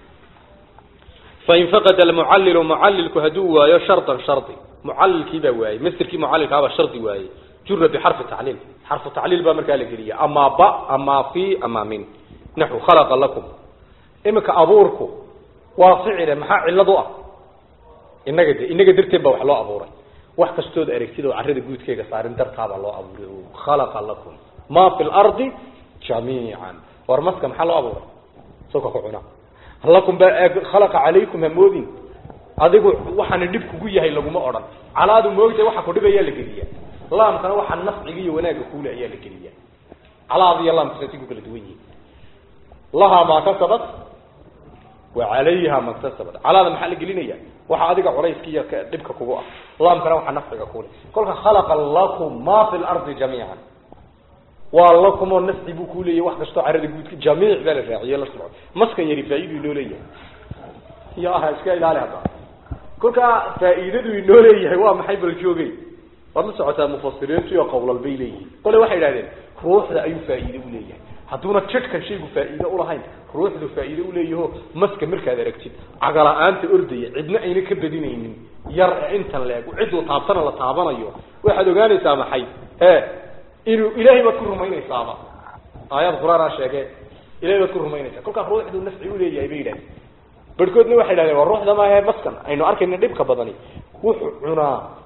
fain faqada almucallilu mucallilku hadduu waayo shardan shardi mucallilkii baa waayey masderkii mucallilkaabaa shardi waayey jura bixarfi tacliil xarfu tacliil baa markaa la geliya amaa ba amaa fi amaa min naxu khalaqa lakum iminka abuurku waa ficile maxaa cillad u ah inaga de inaga darteed baa wax loo abuuray wax kastood aragtid oo carrada guudkeega saarin dartaabaa loo abuuray khalaqa lakum ma fi lardi jamiican war maska maxaa loo abuuray soka ku cuna lakum ba khalaqa calaykum hamoodin adigu waxaana dhib kugu yahay laguma odhan calaadu moogta waxa ku dhibayaa la geliya laamkana waxaa nafciga iyo wanaagga kuule ayaa la geliya calaada iyo laamka saasi ku kala duwan yihin lahaa maa kasabat wa calayha maktasabat calaada maxaa la gelinaya waxa adiga culayska iyo dhibka kugu ah laamkana waxaa nafciga kuule kolka khalaqa lakum ma fi lardi jamiican waa lakumoo nafci buu ku leeyahy wax kastoo carada guudka jamiic baa la raaciye la socdo maskan yari faa'idu inoo leeyahay ya aha iska ilaali hadda kolkaa faa'iidadu inoo leeyahay waa maxay bal joogay waad la socotaa mufasiriintu iyo qowlal bay leeyihiin kole waxay idhahdeen ruuxda ayuu faa'iide u leeyahay hadduuna jidhkan shaygu faa'iide ulahayn ruuxdu faa'iide uleeyaho maska markaad aragtid cagala-aanta ordaya cidna ayna ka badinaynin yar ee intan la ego cidduu taabtana la taabanayo waxaad ogaanaysaa maxay e inuu ilaahay baad ku rumaynaysaaba aayad qur-aanaa sheege ilahay baad ku rumaynaysaa kolkaa ruuxdu nafci uleeyahay bay yidhahdeen barhkoodna waxay idhahdeen waa ruuxda maahe maskan aynu arkayna dhibka badani wuxuu cunaa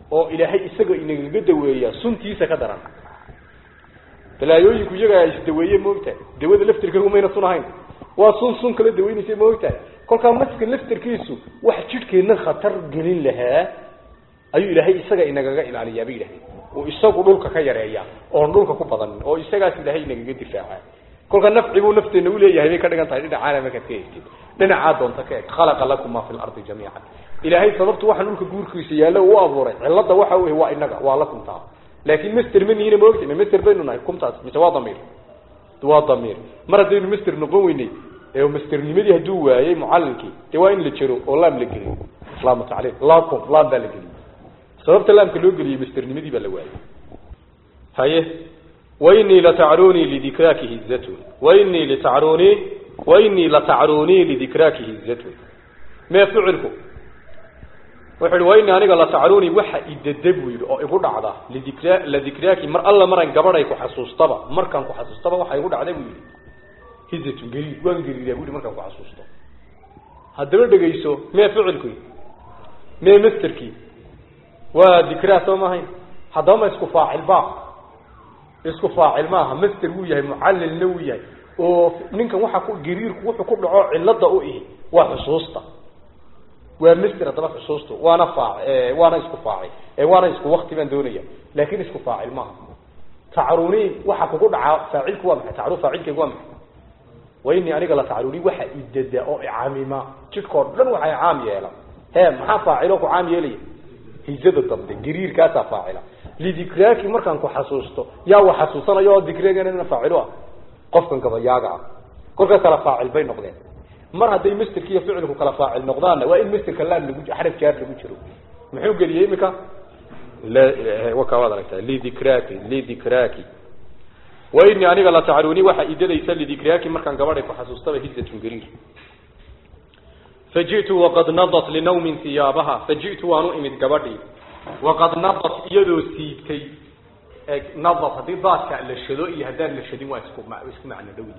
oo ilaahay isaga inagaga daweeya suntiisa ka daran balaayooyinku iyagaa isdaweeye moogtahay dawada laftirkeegu mayna sun ahayn waa sun sun kala daweynaysa moogtahay kolkaa maska laftirkiisu wax jidhkeenna khatar gelin lahaa ayuu ilaahay isaga inagaga ilaaliyaa bay yidhahdeen uu isagu dhulka ka yareeya oon dhulka ku badanin oo isagaas ilaahay inagaga difaaca kolka nafci buu nafteena uleeyahay bay ka dhigan tahay dhinacaana markaad ka eegtid dhinacaa doonta ka eg khalaqa lakum maa fi lardi jamiican ilaahay sababtu waxaan dhulka guurkiisa yaallo u abuuray cilada waxa wey waa inaga waa la kumtaa laakin master ma nihina maogta ma master baynu nahay kumtaas mise waa damiir waa damiir mar haddaynu master noqon weynay ee masternimadii hadduu waayey mucallinkii dee waa in la jero oo laam la geliyo laamu tacliim lakum laam baa la geliyey sababta laamka loo geliyey masternimadii baa la waayey haye wainii latacrunii lidikraaki hizatun wainii litacrunii wainii latacrunii lidikraaki hizatun mee ficilku wuxu uhi wainii aniga latacrunii waxa idada buu yidhi oo igu dhacda lidikra ladikraaki mar alla maran gabadhay ku xasuustaba markaan ku xasuustaba waxa igu dhacda buu yidhi hizatun gariir waan gariiraa bu yidhi markaan ku xasuusto haddaba dhegayso mee ficilku mee masterkii waa dikraa soo maahayn haddaba ma isku faacil ba isku faacil maaha master wuu yahay mucallilna wuu yahay oo ninkan waxa ku gariirku wuxuu ku dhaco cilada u ihi waa xusuusta waa master haddaba xusuustu waana faa waana isku faacil waana isku wakti baan doonaya laakin isku faacil maaha tacruni waxa kugu dhacaa faacilku waa maxay tacru faacilkaygu waa maxay wainii aniga la tacruni waxa idada oo icamima jidhkao dhan waxay caam yeela he maxaa faacilo ku caam yeelaya hizada dambe gariirkaasaa faacila lidikraaki markaan ku xasuusto yaa wa xasuusanayo oo dikreegana faacilo ah qofkan gabayaaga ah kolka kala faacil bay noqdeen mar hadday masterki iyo ficilku kala faacil noqdaanna waa in masterka laam lagu xaraf jaar lagu jiro muxuu geliyey imika waka waad aragtaa lidikraaki lidikraaki wainii aniga la tacruni waxa idadaysa lidikraaki markaan gabadhay ku xasuustaba hizatun gariir faji'tu waqad nadat linawmin hiyaabaha faji'tu waan u imid gabadhii waqad nadat iyadoo siibtay nadat haddii daadka la shado iyo haddaan la shadin waa isku isku macno dhowdi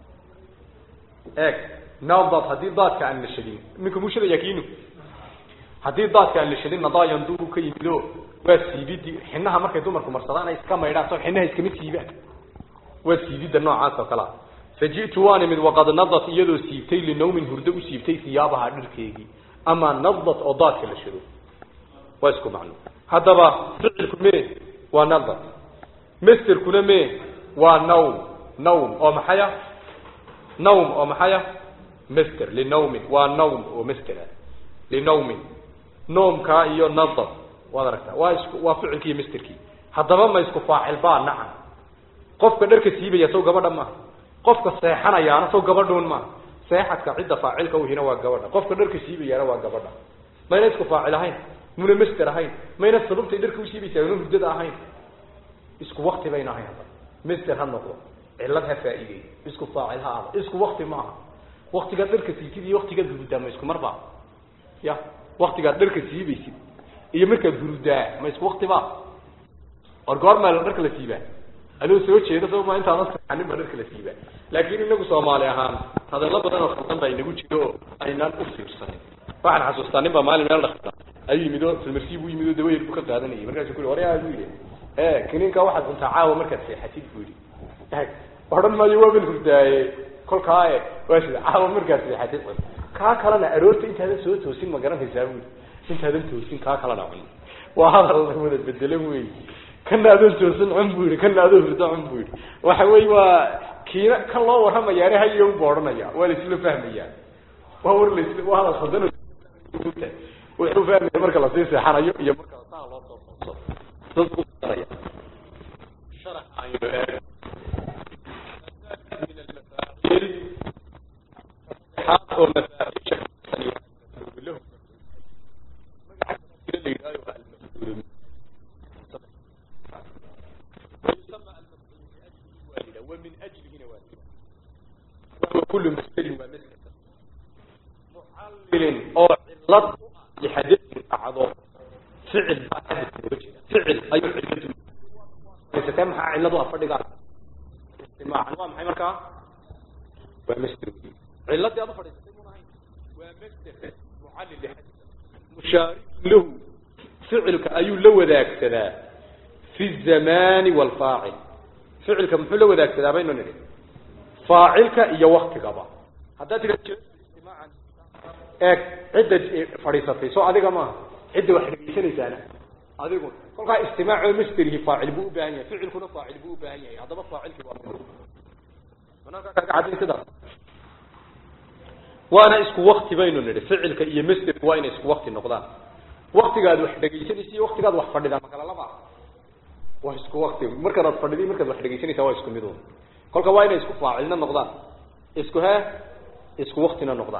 eeg nadat haddii daadka aan la shadin minka muu shadaya kiinu haddii daadka aan la shadin nadaayan duuru ka yimido waa siibidii xinaha markay dumarku marsadaan ay iska maydhaan soo xinaha iskama siibaan waa siibidda noocaas oo kalea faji'tu waan imid waqad nadat iyadoo siibtay linawmin hurdo u siibtay hiyaabaha dharkeegii ama nadat oo daadka la shado waa isku macno haddaba ficilku me waa nadat masterkuna me waa nawm nawm oo maxaya nawm oo maxaya master linawmin waa nawm oo master ah linawmin noomkaa iyo nadat waad aragtaa waa isku waa ficilkii iyo masterkii haddaba ma isku faacil baa nacan qofka dharka siibaya sow gabadha maaha qofka seexanayaana sow gabadhuun maaha seexadka cidda faacilka uhina waa gabadha qofka dharka siibayaana waa gabadha mayna isku faacil ahayn muna master ahayn mayna sababtay dharka usiibaysaa una hurdada ahayn isku wakti bayna ahayn hadda master ha noqdo cilad ha faa'iidey isku faacil ha ahdo isku wakti ma aha waktigaad dharka siibtid iyo waktigaad hurudaa ma isku mar ba ya waktigaad dharka siibaysid iyo markaad hurudaa ma isku wakti ba or goormaa dharka la siibaa adoo soo jeeda soma intaad anin baa dharka la siibaa laakin inagu soomaali ahaan hadallo badan oo khaldan baa inagu jiro oo aynaan u fiirsanin waxaan xasuustaa nin baa maalin meel dhakta ayuu yimid oo filmarsi buu yimid oo dawayer buu ka qaadanayay markaasu ku yhi waryaa buu yidhi e kiniinka waxaad cuntaa caawa markaad seexatid buu yidhi odhan maayo waaban hurdaaye kolkaa e waa sida caawa markaad seexatid cun kaa kalena aroorta intaadan soo toosin ma garanaysaa bui intaadan toosin kaa kalena cun waa hadal wada bedelan wey kana adoon toosan cun bu yihi kana adoo hurdo cun bu yihi waxa wey waa kiina kan loo warramayaane hayon bu odhanaya waa laisla fahmaya waa war las waa hadal khaldan wuxuu fahmaya marka lasii seexanayo iyo marka saa loo soo sooso dadkusanaya sharax aynu eeg min almafaaciil oo mafaaciisha lahu magaca la yidhahdo waa almafcuul ويسمى المفعول لأجله والدا ومن أجله والدا وهو كل مستر ومستر معلل أو علة لحدث أعضاء فعل حدث وجه فعل أي علة ليس كم علة أفرد استماع نوع محي مركا ومستر علة دي أفرد ومستر معلل لحدث مشارك له ficilka ayuu la wadaagsadaa fi zamani walfaacil ficilka muxuu la wadaagsadaa baynu nidhi faacilka iyo waktigaba haddaad tira eeg cidda fadhiisatay soo adiga maaha cidda wax dhegeysanaysaana adigu kolkaa istimaaco masderihi faacil buu u baahan yahay ficilkuna faacil buu u baahan yahay haddaba faacilki waa bananka kaga cadin sidaas waana isku wakti baynu nidhi ficilka iyo masderku waa inay isku wakti noqdaan waktigaad wax dhegaysanaysa iyo waktigaad wax fadhidaa makala laba waa isku wakti markaad ad fadhidi markaad wax dhegaysanaysaa waa isku midun kolka waa inay isku faacilna noqdaan isku he isku waktina noqdaan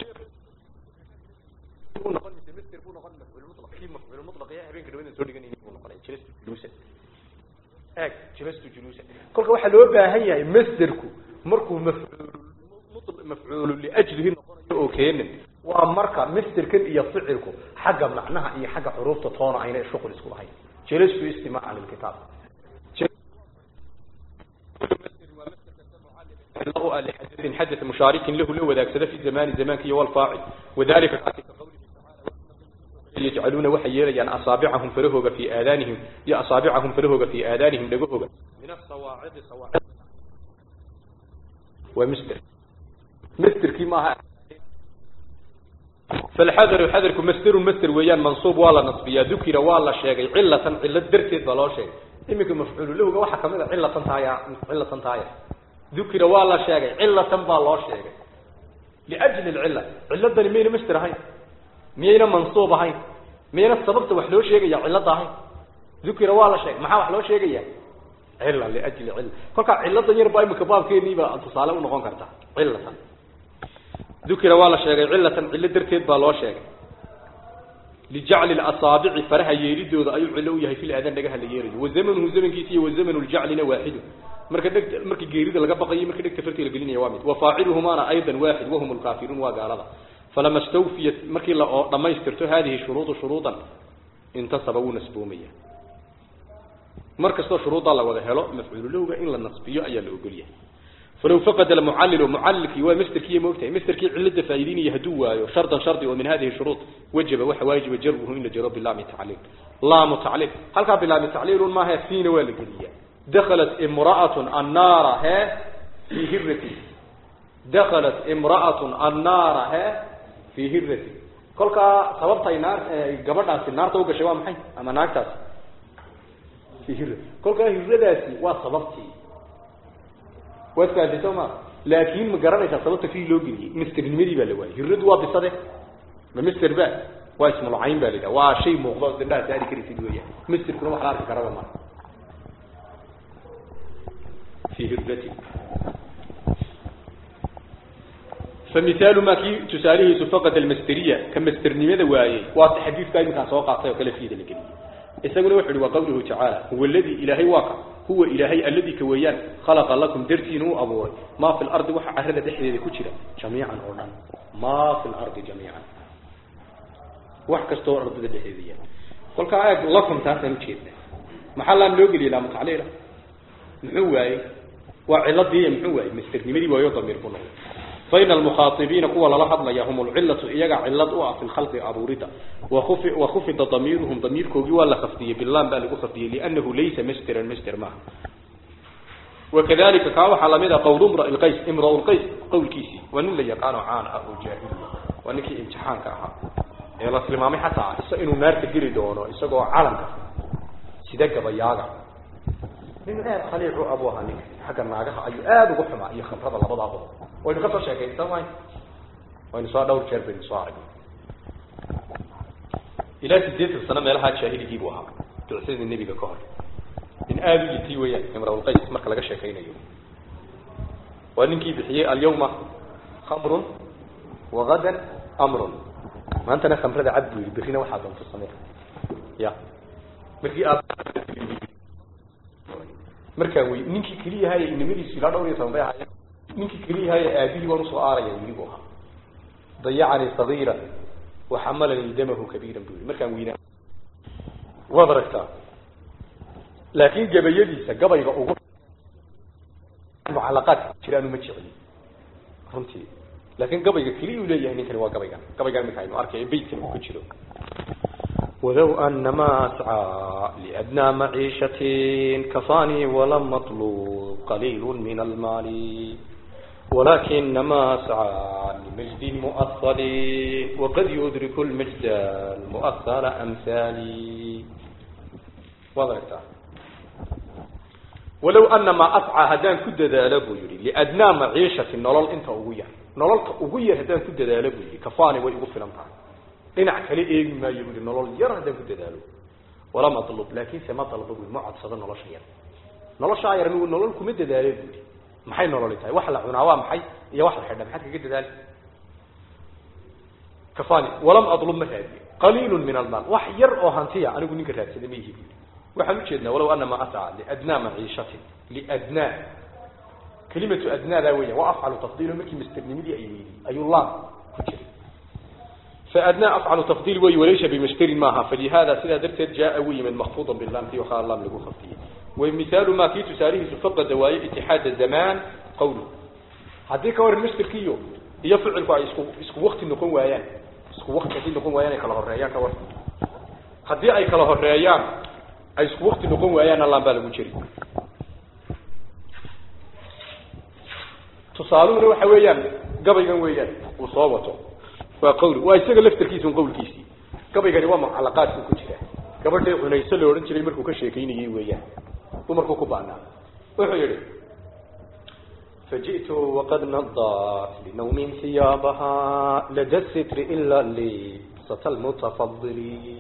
noqon mise masder buu noqon mafcuul mutlaq kii mafcuul mutlaq ee habeenka dhawadan soo dhiganayay buu noqonay jalastu juluusan eeg jalastu juluusan kolka waxaa loo baahan yahay masderku markuu mafcuul mafcuulu liajlihi noqonayo oo keenin waa marka masderkan iyo ficilku xagga macnaha iyo xagga xuruufta toona ayna shuqul isku lahayn jalastu istimaacan lilkitaab لحدث حدث مشارك له له وذاك في زمان زمان كي والفاعل وذلك يجعلون وحييليان أصابعهم فرهوغ في آذانهم يا أصابعهم فرهوغ في آذانهم لقوهوغ من الصواعد صواعد ومستر مستر كما فالحذر حذركم مستر مستر ويان منصوب ولا نصبيا ذكر ولا شيء علة علة درتي ضلال شيء إمك مفعول له waxa kamida cilatan taaya cilatan taaya ذكر ولا شيء علة با loo sheegay لأجل العلة ciladani meena mastir ahayn miyayna mansuub ahayn miyayna sababta wax loo sheegaya cilada ahayn ذكر ولا شيء maxaa wax loo sheegaya cilla لأجل cilla kolka ciladan yar baa imika baabkeedii baa tusaale u noqon karta cilatan ذكر ولا شيء علة cilla darteed baa loo sheegay لجعل الأصابع فرها يريدود أي علو يهي في الأذان لقاها اللي يريد وزمنه زمن كيسي وزمن الجعل واحد marka dhig markii geerida laga baqayo markii dhigta fartiga la gelinaya waa mid wa faa'iluhuma aydan waahid wa hum al-kafirun wa gaalada falama stawfiyat markii la dhamaystirto hadhihi shuruud shuruudan intasaba wa nasbumiyya markastoo shuruuda la wada helo mafcuul lowga in la nasbiyo ayaa la ogol yahay فلو فقد المعلل معلك ومستركي موقتها مستركي علة فايدين يهدوا شرطا شرطي ومن هذه الشروط وجب وحواجب جره إن جرب بالله تعليل لا متعليل هل كان بالله تعليل ما هي فين ولا قلية دخلت امرأة النار ها في هرتي دخلت امرأة النار ها في هرتي كل كا سببت النار قبلنا في النار توقع شوام حي أما ناكتاس في هرتي كل كا هرتي وسببتي واسكا سوما لكن ما garanaysa sababta fi loo geliyay misternimadi baa la waayay hiradu waa bisade ma mister ba waa ismu lahayn baa lida waa shay muuqdo dinda taari kari sid weeyaa mister kuna waxa arki karaba ma في هردتي فمثال ما كي تساليه فقد المسترية كمسترنمة وايي واضح حديث كاي مثلا سوى قاطع وكلا فيه ذلك إساقنا وحد وقوله تعالى هو الذي إلهي واقع هو إلهي الذي كويان خلق لكم درتين أبوه ما في الأرض وحا عهد دحية كتيرة جميعا أولا ما في الأرض جميعا وحكا ستور أرض دحية قل كآيات لكم تاسا نتشيدنا محلا نلوغي لا متعليلة محواي وعلضي محواي مسترنمدي ويو ضمير كله فإن المخاطبين قوة للحظ هم العلة إيجا علة في الخلق أبوردا وخف وخفض ضميرهم ضمير كوجي ولا خفضية بالله بل خفضية لأنه ليس مسترا مستر معه وكذلك كاو حلمدا قول امرئ القيس امرؤ القيس قول كيسي وان اللي يقانو عان أبو جاهلية وانكي امتحان كاها يلا سلمامي حتى إسا إنو نار تجري دونه إسا قو عالم سيدك بياغا من آد خليع أبوها نك حق الناقها أي آد وقحما أي خمرة لبضا بضا وإنو كفر شاكين سماي وإنو سوا دور شرب إنو سوا عقل إلى سديت السنة ميلها شاهد يجيبوها تعسيد النبي كهر إن آد يتي ويا امرأة القيس مركا لغا شاكين أيوم وإنكي بحيي اليوم خمر وغدا أمر ما أنت أنا خمرة عبد برينا واحد في الصمير يا مركي آد markaan wey ninkii keliya haya inimadiisu ilaa dhowr iyo toban bay ahaayeen ninkii keliya haya aabihii waan usoo aaraya weli buu ahaa dayacanii sagiira waxamalanii damahu kabiiran buu yii markaan weynaa waad aragtaa laakiin gabayadiisa gabayga ugu mucalaqaadka jiraan uma jecli runtii laakiin gabayga keliya uu leeyahay ninkani waa gabaygan gabaygan iminka aynu arkay beydkan uu ku jiro ولو أن ما أسعى لأدنى معيشة كفاني ولم مطلوب قليل من المال ولكن ما أسعى لمجد مؤصل وقد يدرك المجد المؤثر أمثالي وضعت ولو أن ما أسعى هدان كد ذالب يري لأدنى معيشة نلال انت أغوية نلال أغوية هدان كد ذالب يري كفاني ويغفل أمتها dhinac kale eegi maayo buui nolol yar haddaan ku dadaalo walama atlub laakiinse ma dalbo bui ma codsado nolosha yar noloshaa yar anigu nolol kuma dadaale buui maxay nololi tahay wax la cunaa waa maxay iyo wax la xidha maxaad kaga dadaali kafani walam atlub ma raadiye qaliilun min almaal wax yar oo hantiya anigu ninka raadsada ma ihi buui waxaan ujeednaa walow ana ma asca liadnaa maciishatin liadnaa kelimatu adnaadaa weya waa afcalu tafdiilo markii masternimidii ay weydi ayuu laam ku jiray فأدنى أفعل تفضيل وي وليس بمشتر معها فلهذا سلا درتد جاء وي من مخفوضا باللام في وخال اللام لقو خفية ومثال ما في تساريه سفق دواي اتحاد الزمان قوله هذيك ور المشتر كيو يفعل كوا اسكو اسكو وقت نكون ويان اسكو وقت كي نكون ويان كلا هريان كور هدي اي كلا هريان اي اسكو وقت نكون ويان الله بالغو جري تصالون waxa weeyaan gabaygan weeyaan uu soo wato waa qawli waa isaga laftarkiisa un qawlkiisii gabaygani waa mucalaqaadku ku jira gabadhii cunayso la odhan jiray markuu ka sheekaynayey weeyaan dumarkuu ku baanaa wuxuu yihi فجئت وقد نضت لنوم ثيابها لدى الستر إلا لبسة المتفضل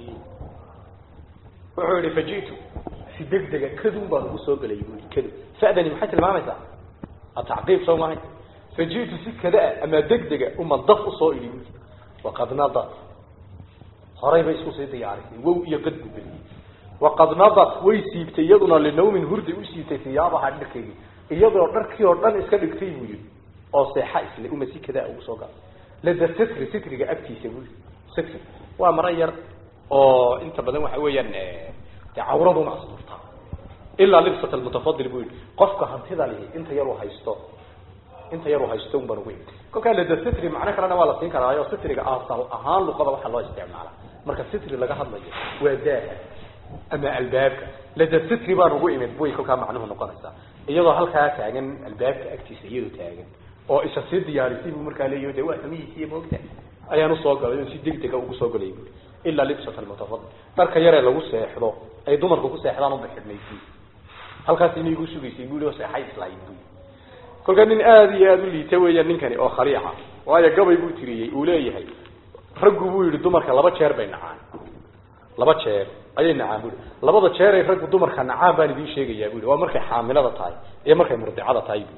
wuxuu yihi faji'tu si degdega kadun baan ugu soo gelay buu kadun fa'dani maxay tilmaamaysaa atacqiib soo mahay faji'tu si kada ama degdega uma daf usoo idhi buu waqad nadat horay bay isku sii diyaarisay wow iyo qad buu geliyey waqad nadat way siibtay iyaduna linawmin hurdi u siibtay siyaabaha dharkeygii iyadoo dharkii oo dhan iska dhigtay buu yidhi oo seexa isle uma si kada ugu soo gala lada sitri sitriga agtiisa buu yidhi sitri waa mara yar oo inta badan waxa weeyaan dee cawraduna asturtaa ilaa libsat almutafadil buu yidhi qofka hantida lihi inta yar uu haysto inta yar uu haysto un baan ugu yimid kolkaa lada sitri macno kalena waa la siin karaayo sitriga asal ahaan luqada waxaa loo isticmaala marka sitri laga hadlayo waa daaha ama albaabka lada sitri baan ugu imid buy kolkaa macnuhu noqonaysaa iyadoo halkaa taagan albaabka agtiisa iyadoo taagan oo isa sii diyaarisay buu markaa leeyahy de waa samihiisiiyo moogta ayaan usoo galay oo si degdega ugu soo galay bui ilaa libsat almutafadil dharka yaree lagu seexdo ay dumarku ku seexdaan unba xidhnaysay halkaas inay igu sugaysay bui oo seexay islahayd bui kolkaa nin aada iyo aada u liita weeyaan ninkani oo khaliica waayo gabay buu tiriyey uu leeyahay raggu buu yihi dumarka laba jeer bay nacaan laba jeer ayay nacaan bui labada jeeray raggu dumarka nacaan baan idiin sheegayaa bui waa markay xaamilada tahay iyo markay murdicada tahay bui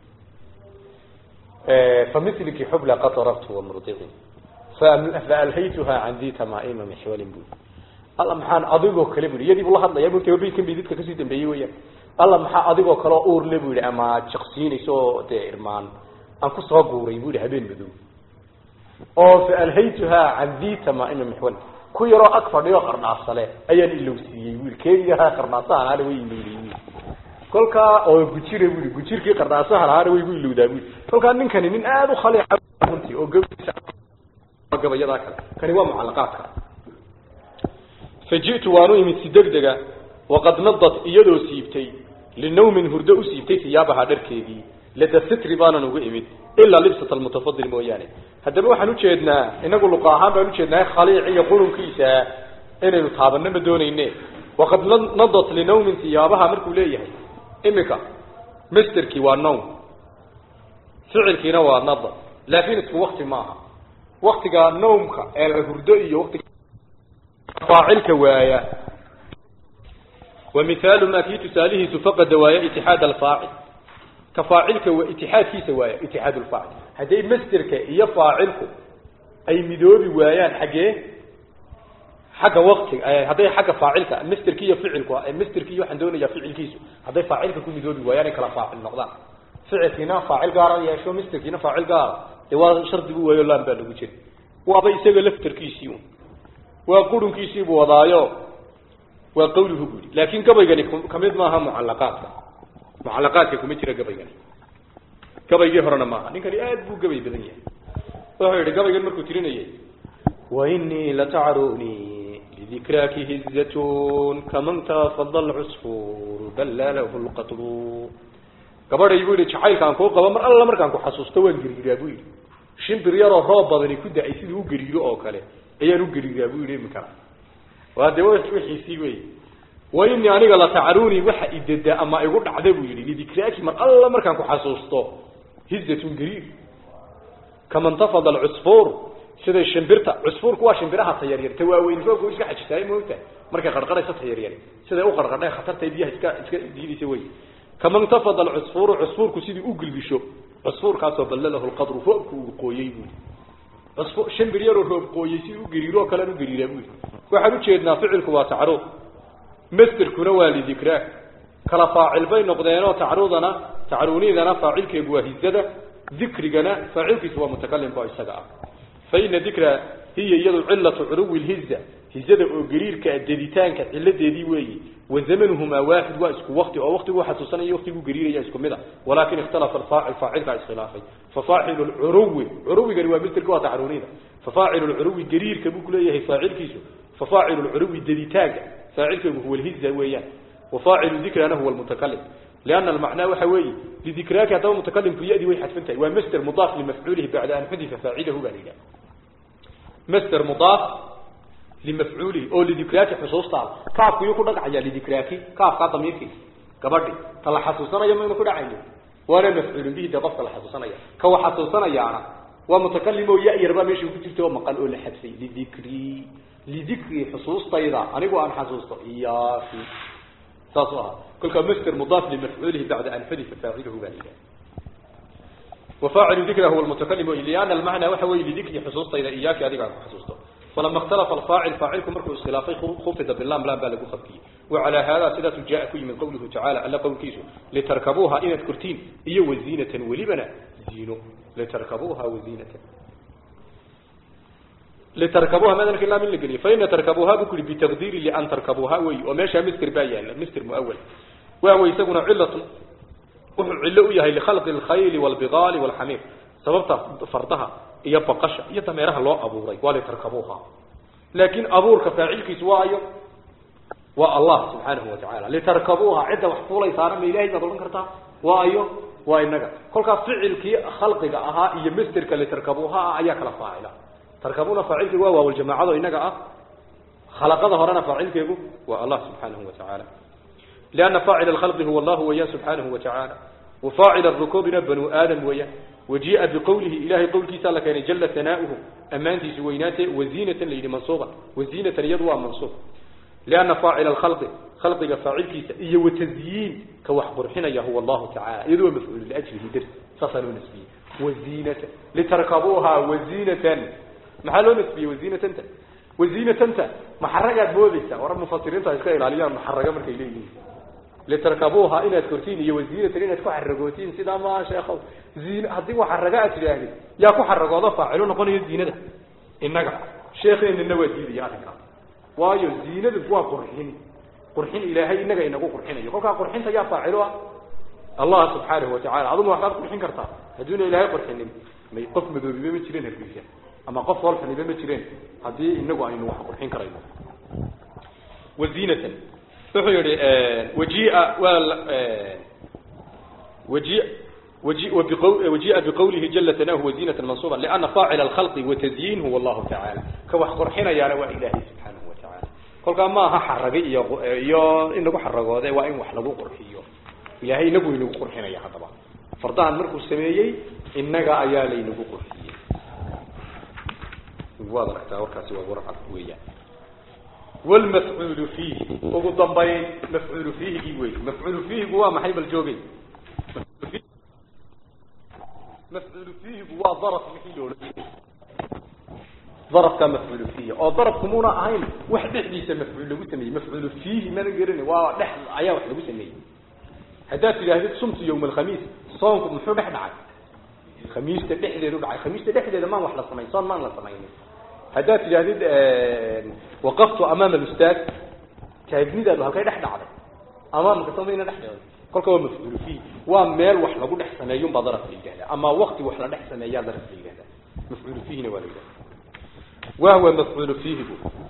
familki xubla qad darabtu wamurdicin faalhaytuha can di tamaima mixwalin bui alla maxaan adigoo kale bui iyadii buu la hadlaya mugta baykan bay dadka kasii dambeeyey weyaan alla maxaa adigoo kale oo uurle bu yihi ama jaqsiinayso oo dee irmaan aan kusoo guuray bu yihi habeen madow oo faalhaytuha can di tamaima mixwalin ku yaroo ag fadhiyo qarnaasale ayaan ilowsiiyey bu yihi keegiyaha qarnaasahan ana way ilowday bu kolkaa oo gujire bu yihi gujirkii qarnaasahan ahaana way gu ilowdaa bu yihi kolkaa ninkani nin aada u khaliica runtii oo gabaysa gabayadaa kale kani waa mucalaqaadka faji'tu waanu imid si degdega waqad nadat iyadoo siibtay linawmin hurdo u siibtay siyaabaha dharkeedii lada sitri baanan uga imid ilaa libsat almutafadil mooyaane haddaba waxaan ujeednaa inagu luqa ahaan baan ujeednaa khaliic iyo qurunkiisa inaynu taabano ma doonayne waqad nadat linawmin siyaabaha markuu leeyahay imika masterkii waa nawm ficilkiina waa nada laakin isku wakti maaha waktiga nawmka ee la hurdo iyo watiga faacilka waaya ومثال ما في تساله فقد وايا اتحاد الفاعل كفاعلك واتحادكيس وايا اتحاد الفاعل هذي مسترك يا فاعلك اي مدوبي وايان حقه حق وقت هذي حق فاعلك مسترك يا فعلك مسترك يا حندون يا فعلكيس هذي فاعلك كل مدوبي وايان كلا فاعل نقضان فعلكنا فاعل قار يا شو مستركنا فاعل قار waa shardi buu waayo laan baa lagu jiri waaba isaga laftarkiisii waa qurunkiisii buu wadaayo waa qawluhu buu yidhi laakin gabaygani kamid maaha mucalaqaadka mucalaqaadka kuma jira gabaygani gabaygii horena maaha ninkani aad buu gabay badan yahay wuxuu yihi gabaygan markuu tirinayay wainii latacruni lidikraaki hizatun kaman taafada alcusfuur ballalahu lqatlu gabadhay buu yidhi jacaylkaan kuu qabo mar alla markaan ku xasuusto waan geriiraa buu yidhi shimbir yaroo roob badani ku da-ay siduu u geriiro oo kale ayaan u geriiraa buu yidhi iminkana waa dee wixiisii wey wa inii aniga latacaruni waxa idada ama igu dhacda buu yidhi lidikraaki mar alla markaan ku xasuusto hizatun gariir kaman tafada alcusfuur siday shimbirta cusfuurku waa shimbiraha tayaryar ta waaweyn roobka iska xajisaaye moogta markay qarqaraysa tayaryar siday u qarqardhay khatarta biyaha iska iska diidaysa wey kaman tafada alcusfuuru cusfuurku sidii u gilgisho cusfuurkaasoo ballalahu lqadru roobku uu qooyey buu cusfu shimbir yaroo roob qooyey sidii u gariiro kalean u gariiraa buu yidhi waxaan ujeednaa ficilku waa tacruud masterkuna waa lidikraa kala faacil bay noqdeenoo tacruudana tacruunidana faacilkeegu waa hizada dikrigana faacilkiisu waa mutakalimka oo isaga ah fa ina dikra hiya iyadu cilatu curuwi lhiza hizada oo gariirka deditaanka ciladeedii weeyi wa zamanuhumaa waaxid waa isku wakti oo waktigu xasuusanaya waktigu gariiraya isku mid a walakin ikhtalafa alfaacil faacilkaa iskhilaafay fafaacilu lcuruwi curuwigani waa misterka waa tacruunida fafaacilu lcuruwi gariirka buu kuleeyahay faacilkiisu fafaacilu lcuruwi deditaanka faacilkeegu huwa lhiza weeyaan wafaacilu dikrana huwa lmutakalim liana almacnaa waxa weeye lidikraaki haddaba mutakalimku yadii way xadfan tahay waa master mudaaf limafcuulihi bacda an xudifa faacilahu baa la yidhaha master mudaaf limafcuulihi oo lidikraaki xusuustaada kaafku yuu ku dhagacayaa lidikraaki kaafkaa damiirkii gabadhi ta la xasuusanayo maynu ku dhacayo waana mafcuulun bihi dee qofka la xasuusanaya ka wa xasuusanayaana waa mutakalim oo ya-yar baa meesha ku jirta oo maqan oo la xadfay lidikri lidikri xusuustayda anigu aan xasuusto iyaaki saasuu ahaa kolkaa master mudaaf limafcuulihi bacda an xudifa faacilahu baa la yidhaha وفاعل ذكره هو المتكلم لأن المعنى وحوي لذكر حصوصة إذا إياك هذه عن حصوصته فلما اختلف الفاعل فاعلكم مركز الخلافي خفض باللام لا بالغ خفكي وعلى هذا سيدة جاء كي من قوله تعالى ألا قول كيسو لتركبوها إن كرتين إيا وزينة ولبنا زينو لتركبوها وزينة لتركبوها ماذا نقول من لقلي فإن تركبوها بكل بتقدير لأن تركبوها وي وماشى مستر بايا مستر مؤول وهو يسمون علة wuxuu cillo u yahay likhalqi alkhayli walbigaali walxamiir sababta fardaha iyo baqasha iyo dameeraha loo abuuray waa litarkabuuha laakiin abuurka faacilkiisu waa ayo waa allah subxaanahu watacaala litarkabuuha cidda wax fuulaysaana ma ilahay baad odhan kartaa waa ayo waa inaga kolkaas ficilkii khalqiga ahaa iyo masterka litarkabuuha ah ayaa kala faacila tarkabuuna faacilkeegu waa waawljamaacado inaga ah khalaqada horena faacilkeegu waa allah subxaanahu watacaala لأن فاعل الخلق هو الله ويا سبحانه وتعالى وفاعل الركوب بنو آدم ويا وجيء بقوله إلهي قول كيسا لكان جل ثناؤه أمانتي سويناته وزينة ليل منصوبة وزينة يضوى منصوب لأن فاعل الخلق خلق فاعل كيسا إيه وتزيين كوحبر حين هو الله تعالى يدوى مفعول لأجله درس فصل نسبي وزينة لتركبوها وزينة محل نسبي وزينة انت وزينة انت محرقات بوديسا ورب مفسرين تاسكا إلاليان محرقة مركي ليه لتركبوها إن كرتين هي وزينة إن تكون حرقوتين سيدا ما شيخ زين هدي وحرقات يعني يا كو حرقوا ضفا علونا قولي الزينة ده إنك شيخ إن النوى دي يا أخي وايو الزينة ده هو قرحين قرحين إلهي إنك إنك قرحين يقول قرحين تيا فاعلها الله سبحانه وتعالى عظم وحدات قرحين كرتا هدون إلهي قرحين ما يقف مذوبي بما تشيرين هالفيشة أما قف والفني بما تشيرين هدي إنك أين وحا قرحين كريمه وزينة wuxuu yihi wajiia waa waji waji wajiia biqawlihi jala tanahu wazinata mansuba liana faacila alkhalqi watazyiin huwa allahu tacaala ka wax qurxinayaana waa ilaahay subxaanahu watacaala kolkaa ma aha xarage iyo iyo in lagu xaragoode waa in wax lagu qurxiyo ilahay inagu inagu qurxinaya haddaba fardahan markuu sameeyey inaga ayaa laynagu qurxiyey waad aragtaa warkaasi waa warcad weeyaan والمفعول فيه ugu dambayn mafcuul fiihigi wey mafcuul fiihigu waa maxay bal joogay mafcuul fiihigu waa daraf wixii loola darafka mafcuul fiihi oo darafku muna ahayn wax dhexdiisa mafcuul lagu sameeyey mafcuul fiihi mana garan waa dhex ayaa wax lagu sameeyey haddaad tidhaahdid sumtu yawm alkhamiis soonku muxuu dhex dhacay khamiista dhexdeedu dhacay khamiista dhexdeeda maan wax la samayn soon maan la samaynin haddaad tidhaahdid waqaftu amaama alustaad taagnidaadu halkay dhex dhacday amaamka samayna dhex dhacday kolka waa mafcuulu fiih waa meel wax lagu dhex sameeyo baa daraf la yidhahdaa ama waqti wax la dhex sameeyaa daraf la yidhahdaa mafcuulu fiihina waa la yidhahdaa wahwa mafcuulu fiihigu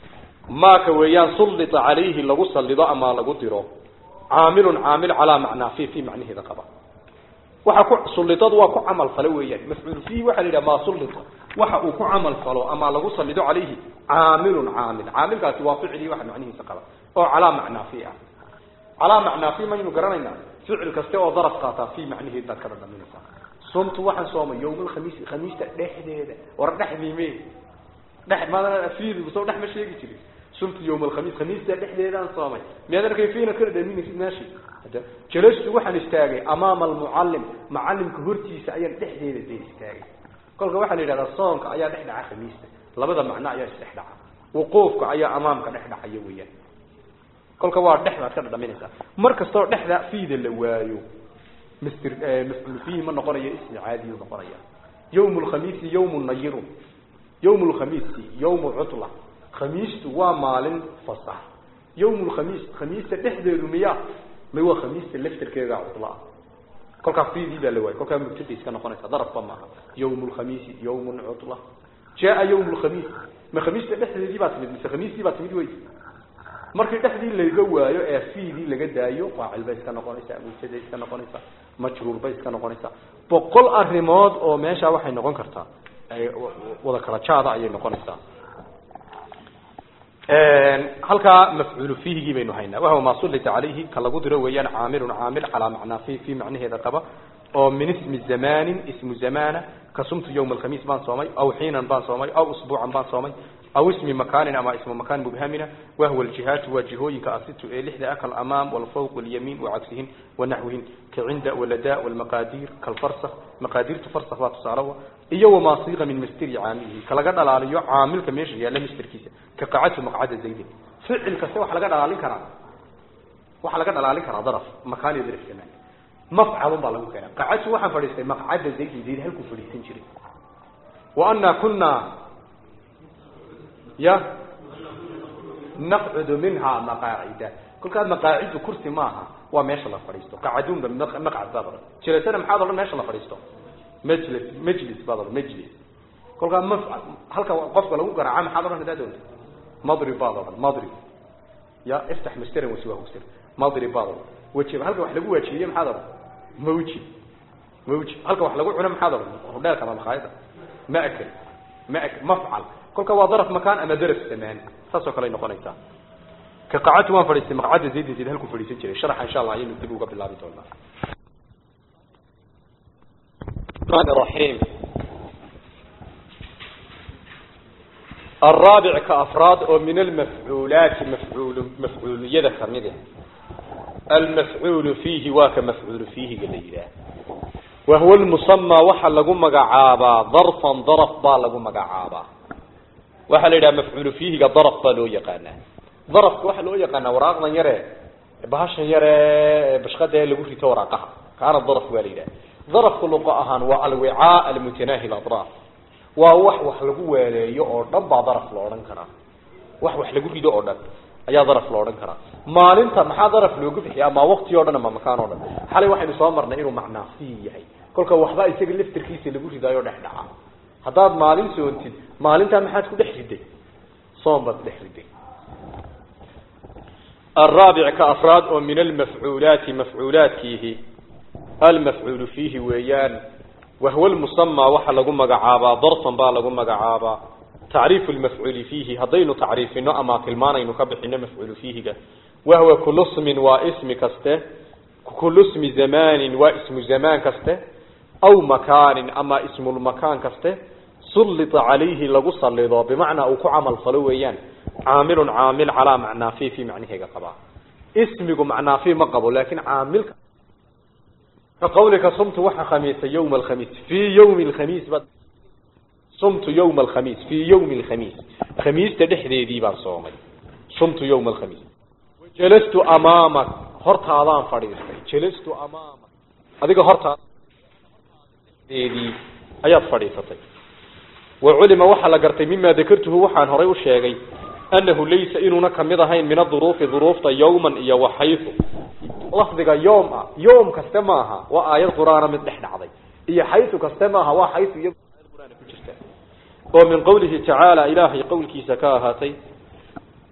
maaka weeyaan sullita calayhi lagu sallido ama lagu diro caamilun caamil calaa macnaa fi fi macnaheeda qaba waxa ku sullitadu waa ku camal falo weeyaan mafcuul fiihi waxaa la yidhaha maa sullita waxa uu ku camal falo ama lagu sallido calayhi caamilun caamil caamilkaasi waa ficilii waxa macnihiisa qaba oo calaa macnaa fi ah calaa macnaa fi maynu garanaynaa ficil kaste oo daraf qaataa fi macnaheed baad ka dhadhaminaysaa sumtu waxaan soomay yowma alkhamiis khamiista dhexdeeda war dhexdiime dhex maada fiidi soo dhex ma sheegi jirin sumtu yowma alkhamiis khamiista dhexdeedaan soomay miyaad arkay fiina ka dhadhaminaysid meeshi hada jalastu waxaan istaagay amaama almucallim macallimka hortiisa ayaan dhexdeeda dee istaagay kolka waxaa la yidhahdaa soonka ayaa dhex dhaca khamiista labada macno ayaa isdhex dhaca wuquufka ayaa amaamka dhex dhacaya weeyaan kolka waa dhex baad ka dhadhaminaysaa mar kastoo dhexda fiida la waayo mr mafcuul fiihi ma noqonayo ismi caadiyu noqonaya yawm lkhamiisi yawmu nayirun yawm lkhamiisi yawmu cutla khamiistu waa maalin fasax yawm lkhamiis khamiista dhexdeedu miya may waa khamiista laftarkeeda cutla ah kolkaa fiidii baa la waayay kolkaa mubtada iska noqonaysa darafba maaha yawm lkhamiisi yawmun cutla jaa yawm lkhamiis ma khamiista dhexdeedii baa timid mise khamiistii baa timid wey markii dhexdii laga waayo ee fiidii laga daayo faacil bay iska noqonaysaa mubtada iska noqonaysaa majruur bay iska noqonaysaa boqol arrimood oo meesha waxay noqon kartaa wada kala jaada ayay noqonaysaa halkaa mafcuulu fiihigii baynu haynaa wahuwa maa sullita calayhi ka lagu diro weeyaan caamilun caamil calaa macnaa fi fi macnaheeda qaba oo min ismi zamanin ismu zamana ka sumtu yawma alkhamiis baan soomay aw xiinan baan soomay aw usbuucan baan soomay aw ismi makaanin ama ismu makaan mubhamina wahwa aljihaatu waa jihooyinka asitu ee lixda ah kalamaam walfawq walyamiin wacagsihin wanaxwihin kacinda walada walmaqaadiir kalfarsakh maqaadiirtu farsakh baa tusaalawa iyo wamaa siiqa min mastiri caamilihi ka laga dhalaaliyo caamilka meesha yaalla mastarkiisa ka qacatu maqcada zaydin ficil kaste waxa laga dhalaalin karaa waxaa laga dhalaalin karaa daraf makaan iyo daraf zamaan mafcalun baa lagu keenaa qacatu waxaan fadhiistay maqcada zaydin zayd halkuu fadhiisan jiray wa anaa kunaa ya naqcudu minha maqaacida kolkaa maqaacidu kursi maaha waa meesha la fadhiisto qacadunba maqcad baad odhan jilasana maxaad odhan meesha la fadhiisto majlis majlis baad odhan majlis kolkaa mafcal halka qofka lagu garaaca maxaad odhan haddaad doonto madrib baad odhan madrib ya iftax masteran wasiwahu sir madrib baad odhan wajib halka wax lagu waajibiyey maxaad odhan mawjib mawjib halka wax lagu cuno maxaad odhan hudheelka ama makhaayada maakal maak mafcal kolka waa daraf makaan ama daraf zamaan saasoo kale ay noqonaysaa ka qacatu waan fadhiistay maqcada zaydin zayd halkuu fadhiisan jiray sharaxa insha allah ayaynu dib uga bilaabi doonaa الرحمن الرحيم الرابع كأفراد ومن المفعولات مفعول مفعول يد خمده المفعول فيه واك مفعول فيه قليلا وهو المسمى وحل لقم مقعابا ظرفا ظرف با لقم مقعابا وحل إلى مفعول فيه ظرف با لو يقانا ظرف وحل لو يقانا وراقنا يرى بهاشا يرى بشخده لقو في توراقها كان الظرف واليلا ظرف لقاء أهان والوعاء المتناهي الأطراف ووح وح لقو واليو أو نبع ظرف لورن كنا وح وح لقو في دو أو ayaa daraf loo odhan karaa maalinta maxaa daraf loogu bixiya ama waqti o dhan ama makaan o dhan xalay waxaynu soo marnay inuu macnaafi yahay kolka waxba isaga laftirkiisa lagu ridaayo dhex dhaca haddaad maalin soontid maalintaa maxaad ku dhex riday soon baad dhex riday الرابع كأفراد ومن المفعولات مفعولات فيه المفعول فيه ويان وهو المسمى وحا لغو مغعابا ضرفا با لغو مغعابا تعريف المفعول فيه هذين تعريفنا أما كلمانا ينكبحنا مفعول فيه وهو كل اسم واسم كسته كل اسم زمان واسم زمان كسته أو مكان أما اسم المكان كسته سلط عليه لغو صليضا بمعنى أو كعمل فلويان عامل عامل على معنى فيه في معنى قبا اسمك معنى فيه مقبل لكن عامل كقولك صمت وحا خميس يوم الخميس في يوم الخميس بد صمت يوم الخميس في يوم الخميس خميس تدحدي دي بان صومي صمت يوم الخميس جلست امامك هرتادان فديستay جلست امامك adiga horta deedii ayaad fadhiisatay وعلم waxa la gartay mima dakartuhu waxaan horay u sheegay annahu laysa inuna kamid ahayn min adhuruufi dhuruufta yawman iyo waxaytu lafdiga yawm ah yawm kaste maaha waa aayad quraana mid dhex dhacday iyo xaytu kaste maaha waa xaytu iyo quraana ku jirta oo min qawlihi ta'ala ilaahi qawlkiisa ka ahaatay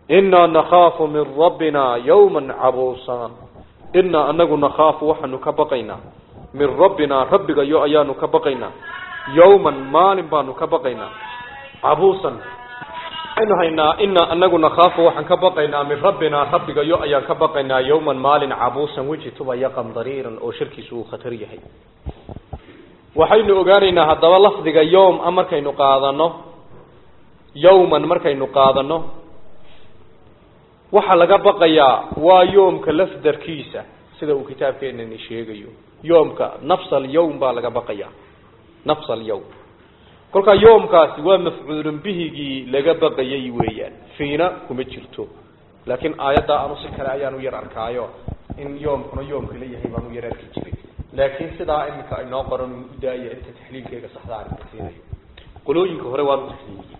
inaa nakhaafu min rabbina yawman cabuusan inaa anagu nakhaafu waxaanu ka baqaynaa min rabbinaa rabbigayo ayaanu ka baqaynaa yawman maalin baanu ka baqaynaa cabuusan waxaynu haynaa inaa anagu nakhaafu waxaan ka baqaynaa min rabbinaa rabbigayo ayaan ka baqaynaa yawman maalin cabuusan weji tubaya qamdariiran oo shirkiisu uu khatar yahay waxaynu ogaanaynaa haddaba lafdiga yowm a markaynu qaadano yawman markaynu qaadano waxaa laga baqayaa waa yoomka lafdarkiisa sida uu kitaabkeenani sheegayo yoomka nafs alyawm baa laga baqayaa nafs alyawm kolkaa yoomkaasi waa mafcuulun bihigii laga baqayay weeyaan fiina kuma jirto laakiin aayaddaa anu si kale ayaanu yar arkaayo in yoomkuna yoomka la yahay baanu yar arki jiray laakiin sidaa iminka inoo qoran u daaya inta taxliilkeega saxda aan siinayo qolooyinka hore waanu taxliiliyey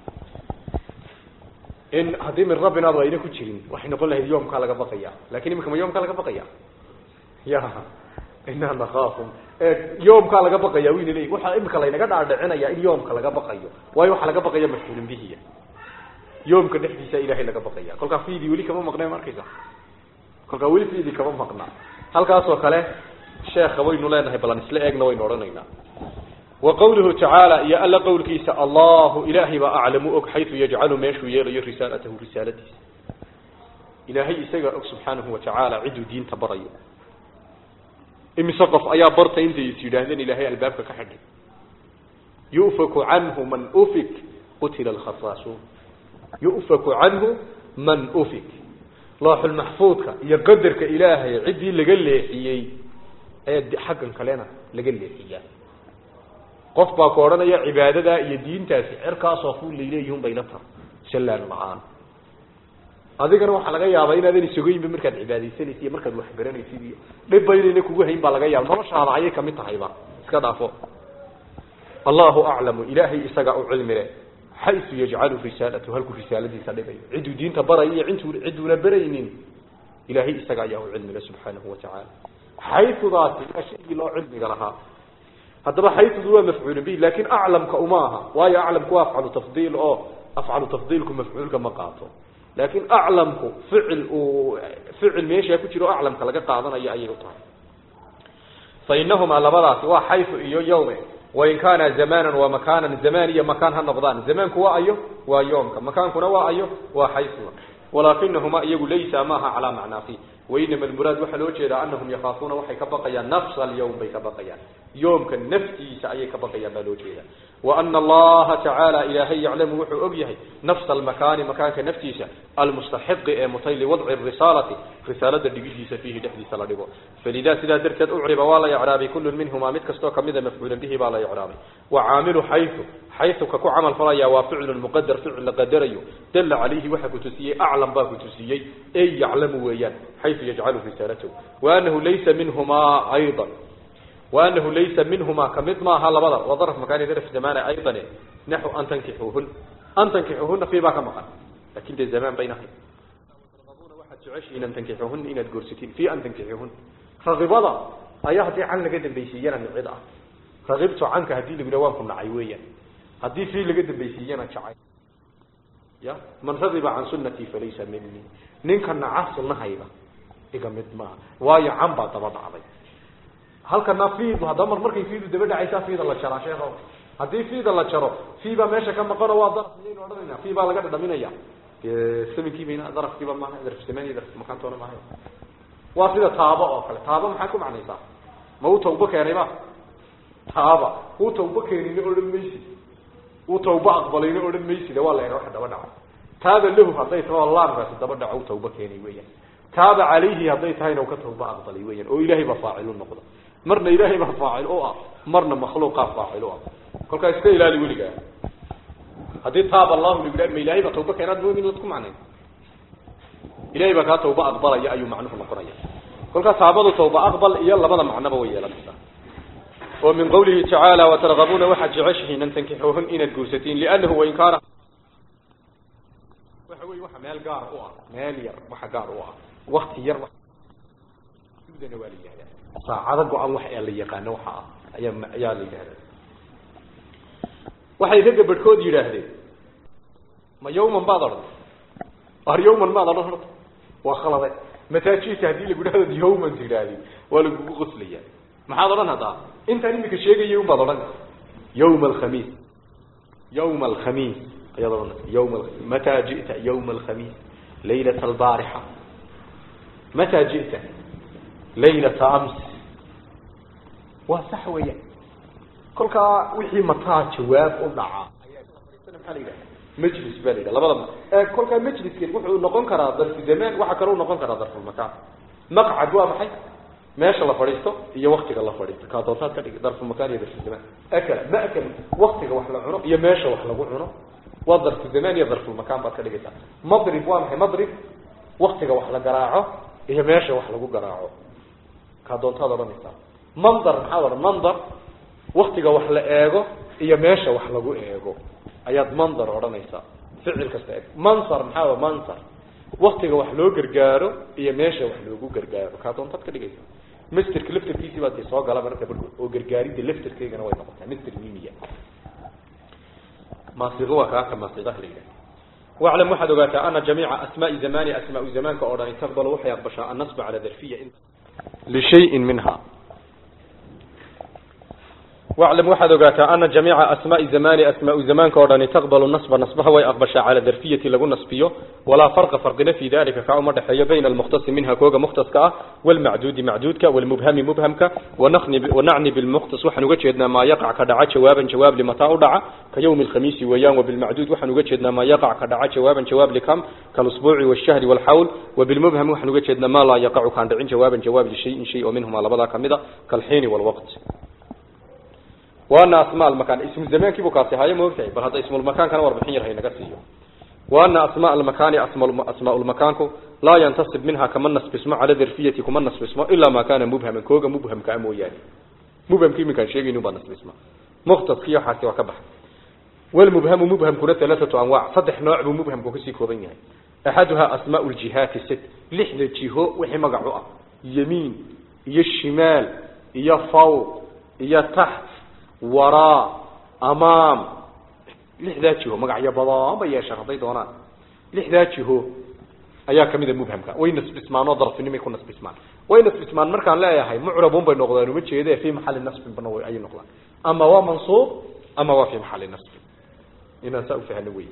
in haddii min rabbinaadu ayna ku jirin waxay noqon lahayd yoomkaa laga baqaya lakin iminka ma yoomkaa laga baqaya ya inaa nakaafu yoomkaa laga baqaya wayna leeyi waxaa imika laynaga dhaadhicinaya in yoomka laga baqayo waayo waxaa laga baqaya mafcuulin bihiya yoomka dhexdiisa ilahay laga baqaya kolkaa fiidii weli kama maqnay ma arkaysa kolkaa weli fiidii kama maqna halkaasoo kale sheekha waynu leenahay balan isla eegna waynu odhanaynaa wa qawluhu tacaala iyo alla qowlkiisa allahu ilaahay baa aclamu og xaytu yajcalu meeshuu yeelayo risaalatahu risaaladiisa ilaahay isagaa og subxaanahu watacaala ciduu diinta barayo imise qof ayaa barta intay is yidhaahdeen ilaahay albaabka ka xidhay yu'faku canhu man ufik qutila alkhasaasuun yu'faku canhu man ufik looxulmaxfuudka iyo qadarka ilaahay ciddii laga leexiyey ee xaggan kalena laga leexiyaa qof baa ku odhanaya cibaadadaa iyo diintaasi cerkaasoo fu layleeyihun bayla tar sallaan la-aan adigana waxaa laga yaabaa inaadan isogoyinba markaad cibaadaysanaysa iyo markaad waxbaranaysid iyo dhibba inayna kugu hayn baa laga yaaba noloshaada ayay kamid tahayba iska dhaafo allahu aclamu ilaahay isagaa u cilmile xaysu yajcalu risaalatu halkuu risaaladiisa dhigayo cidduu diinta baraya iyo intuu cidduuna baraynin ilaahay isaga ayaa u cilmile subxaanahu watacaala xayudaasi waa shaygii loo cilmiga lahaa haddaba xayudu waa mafcuulun bihi lakin aclamka uma aha waayo aclamku waa afcalu tafdiil oo afcalu tafdiilku mafcuulka ma qaato laakin aclamku ficil uu ficil meeshaa ku jiro o aclamka laga qaadanayo ayay u tahay fa inahumaa labadaasi waa xayu iyo yawme wain kaana zamanan wa makanan zamaan iyo makaan ha noqdaan zamaanku waa ayo waa yoomka makaankuna waa ayo waa xayua walaakinahuma iyagu laysa maaha calaa macnaa fi wainama almuraad waxaa loo jeedaa anahum yakaafuuna waxay ka baqayaan nafsa alyawm bay ka baqayaan yoomka naftiisa ayay ka baqayaan baa loo jeeda waana allaha tacaala ilaahay yaclamu wuxuu og yahay nafsa almakaani makaanka naftiisa almustaxiqi ee mutay liwadci risaalati risaalada dhigidiisa fiihi dhexdiisa la dhigo falidaa sidaa darteed ucriba waa la icraabay kullun minhumaa mid kastoo kamida mafcuulan bihi baa la icraabay wa caamilu xayu xayu ka ku camal falaya waa ficlun muqadar ficil la qadarayo dalla calayhi waxa ku tusiyey aclam baa ku tusiyey ey yaclamu weeyaan xayu yajcalu risaalatahu waanahu laysa minhumaa ayda وأنه ليس منهما كمثما هلا بدر وظرف مكان ظرف زمان أيضا نحو أن تنكحوهن أن تنكحوهن في باك مقام لكن ده الزمان بينهم ترغبون واحد تعيش إن تنكحوهن إن تقرستين في أن تنكحوهن رغبضة أيهدي عنك قدم بيسيانا من عضا رغبت عنك هدي لقدوانكم نعيويا هدي في لقدم بيسيانا شعي يا من رغب عن سنتي فليس مني نين كان عاصل نهيبا إيقا مدما وايا عنبا طبعا عضي halkana fiid haddaba mar markay fiidu daba dhacaysaa fiida la jaraa sheekho haddii fiida la jaro fii baa meesha ka maqano waa daraf miyaynu odhanayna fii baa laga dhadhaminaya saminkii bayna darafkiiba maaha daraf samaniya daraf makaantoona maaha waa sida taabo oo kale taabo maxaa ku macnaysaa ma uu tawbo keenay ba taaba uu tawbo keenina odhan maysid uu tawbo aqbalayna odhan maysida waa la eha waxa daba dhaco taaba lahu hadday taho laamkaasi daba dhaco uu tawbo keenay weeyaan taaba calayhi hadday tahayna uu ka tawbo aqbalay weeyaan oo ilaahay baa faacilu noqdo marna ilaahay baa faacil u ah marna makhluuqaa faacil u ah kolkaa iska ilaali weligaa haddii taaba allahu lagu yidhaha ma ilahay baa tawba keenaad moomin ad ku macnayn ilahay baa kaa tawba aqbalaya ayuu macnuhu noqonaya kolkaa taabadu tawba aqbal iyo labada macnoba way yeelanaysaa oo min qawlihi tacaala watargabuuna waxaad jeceshihiin an tankixuuhun inaad guursatiin liannahu wain kaana waxa wey waxa meel gaar u ah meel yar waxa gaar u ah wakti yar sudana waa la yihahdaa saacado go-an wax ee la yaqaano waxa ah ayaa ayaa la yidhahda waxay ragga barhkood yidhaahdeen ma yawman baad odhan ar yawman maad odhan horta waa khalade mataajita haddii lagu dhahdo yawman tidhaahdi waa lagugu qoslaya maxaad odhan haddaa intaan imika sheegayay unbaad odhan yawma alkhamiis yawma alkhamiis ayaad odhan yawma mataa ji'ta yawma alkhamiis laylata albaarixa mataa ji'ta laylata ams waa sax weeyaan kolkaa wixii mataa jawaab u dhaca maxaa la yidhaha majlis baa la yidhaha labadaba kolkaa majliskan wuxuu noqon karaa darfu zamaan waxa kale u noqon karaa darfulmakaan maqcad waa maxay meesha la fadhiisto iyo waktiga la fadhiisto kaa doontaad ka dhigi darfulmakaan iyo darfuzamaan akala ma'kal waktiga wax la cuno iyo meesha wax lagu cuno waa darfu zamaan iyo darfulmakaan baad ka dhigaysaa madrib waa maxay madrib waktiga wax la garaaco iyo meesha wax lagu garaaco kaa doontaad odhanaysaa mandar maxaad odhan mandar waktiga wax la eego iyo meesha wax lagu eego ayaad mandar odhanaysaa ficil kasta eeg mansar maxaa mansar waktiga wax loo gargaaro iyo meesha wax loogu gargaaro kaa doontaad ka dhigaysaa masterka laftarkiisii baad soo gala marka barkood oo gargaaridda laftarkeygana way noqotaa master mimiya maasiqo waa kaaka maasiqaha la yidhaha واعلم واحد وقاتا أن جميع أسماء زمان أسماء زمان كأوراني تقبل وحي أقبشاء النصب على ذرفية لشيء منها واعلم واحد وقاتا أن جميع أسماء زمان أسماء زمان كأوراني تقبل النصب نصبها ويأقبشاء على ذرفية لغو نصبيه ولا فرق فرقنا في ذلك كعمر حي بين المختص منها كوغا مختص كا والمعدود معدودك والمبهم مبهمك ونخني ونعني بالمختص وحن وجدنا ما يقع كدعا جوابا جواب لمتى دعا كيوم الخميس ويوم وبالمعدود وحن وجدنا ما يقع كدعا جوابا جواب لكم كالاسبوع والشهر والحول وبالمبهم وحن وجدنا ما لا يقع كان دعين جوابا جواب لشيء شيء ومنهما لبدا كمدا كالحين والوقت وأن أسماء المكان اسم الزمان كيف كاسي هاي موقعي بل هذا اسم المكان كان وربحين يرهي نقصيه وأن أسماء المكان أسماء أسماء المكان لا ينتصب منها كمن نصب اسمه على ذرفية كمن نصب اسمه إلا ما كان مبهما كوغا مبهم كأمو يعني مبهم كيف كان شيء نوبا نصب اسمه مختص كيو حاسي وكبح والمبهم مبهم كنا ثلاثة أنواع صدح نوع مبهم كوكسي كوبين يعني أحدها أسماء الجهات الست لحظة جهو وحي مقعوة يمين يا الشمال يا فوق يا تحت وراء أمام لحظة جهو مقعية بضان بيا شرطي دونان لحظة جهو ayaa kamida mubhamka way nasbismaan oo darfinimo ku nasbismaan way nasbismaan markaan leeyahay mucrabun bay noqdaan uma jeedee fi maxalli nasbin bana way ay noqdaan ama waa mansuub ama waa fi maxalli nasbin inaan saa u fahno wey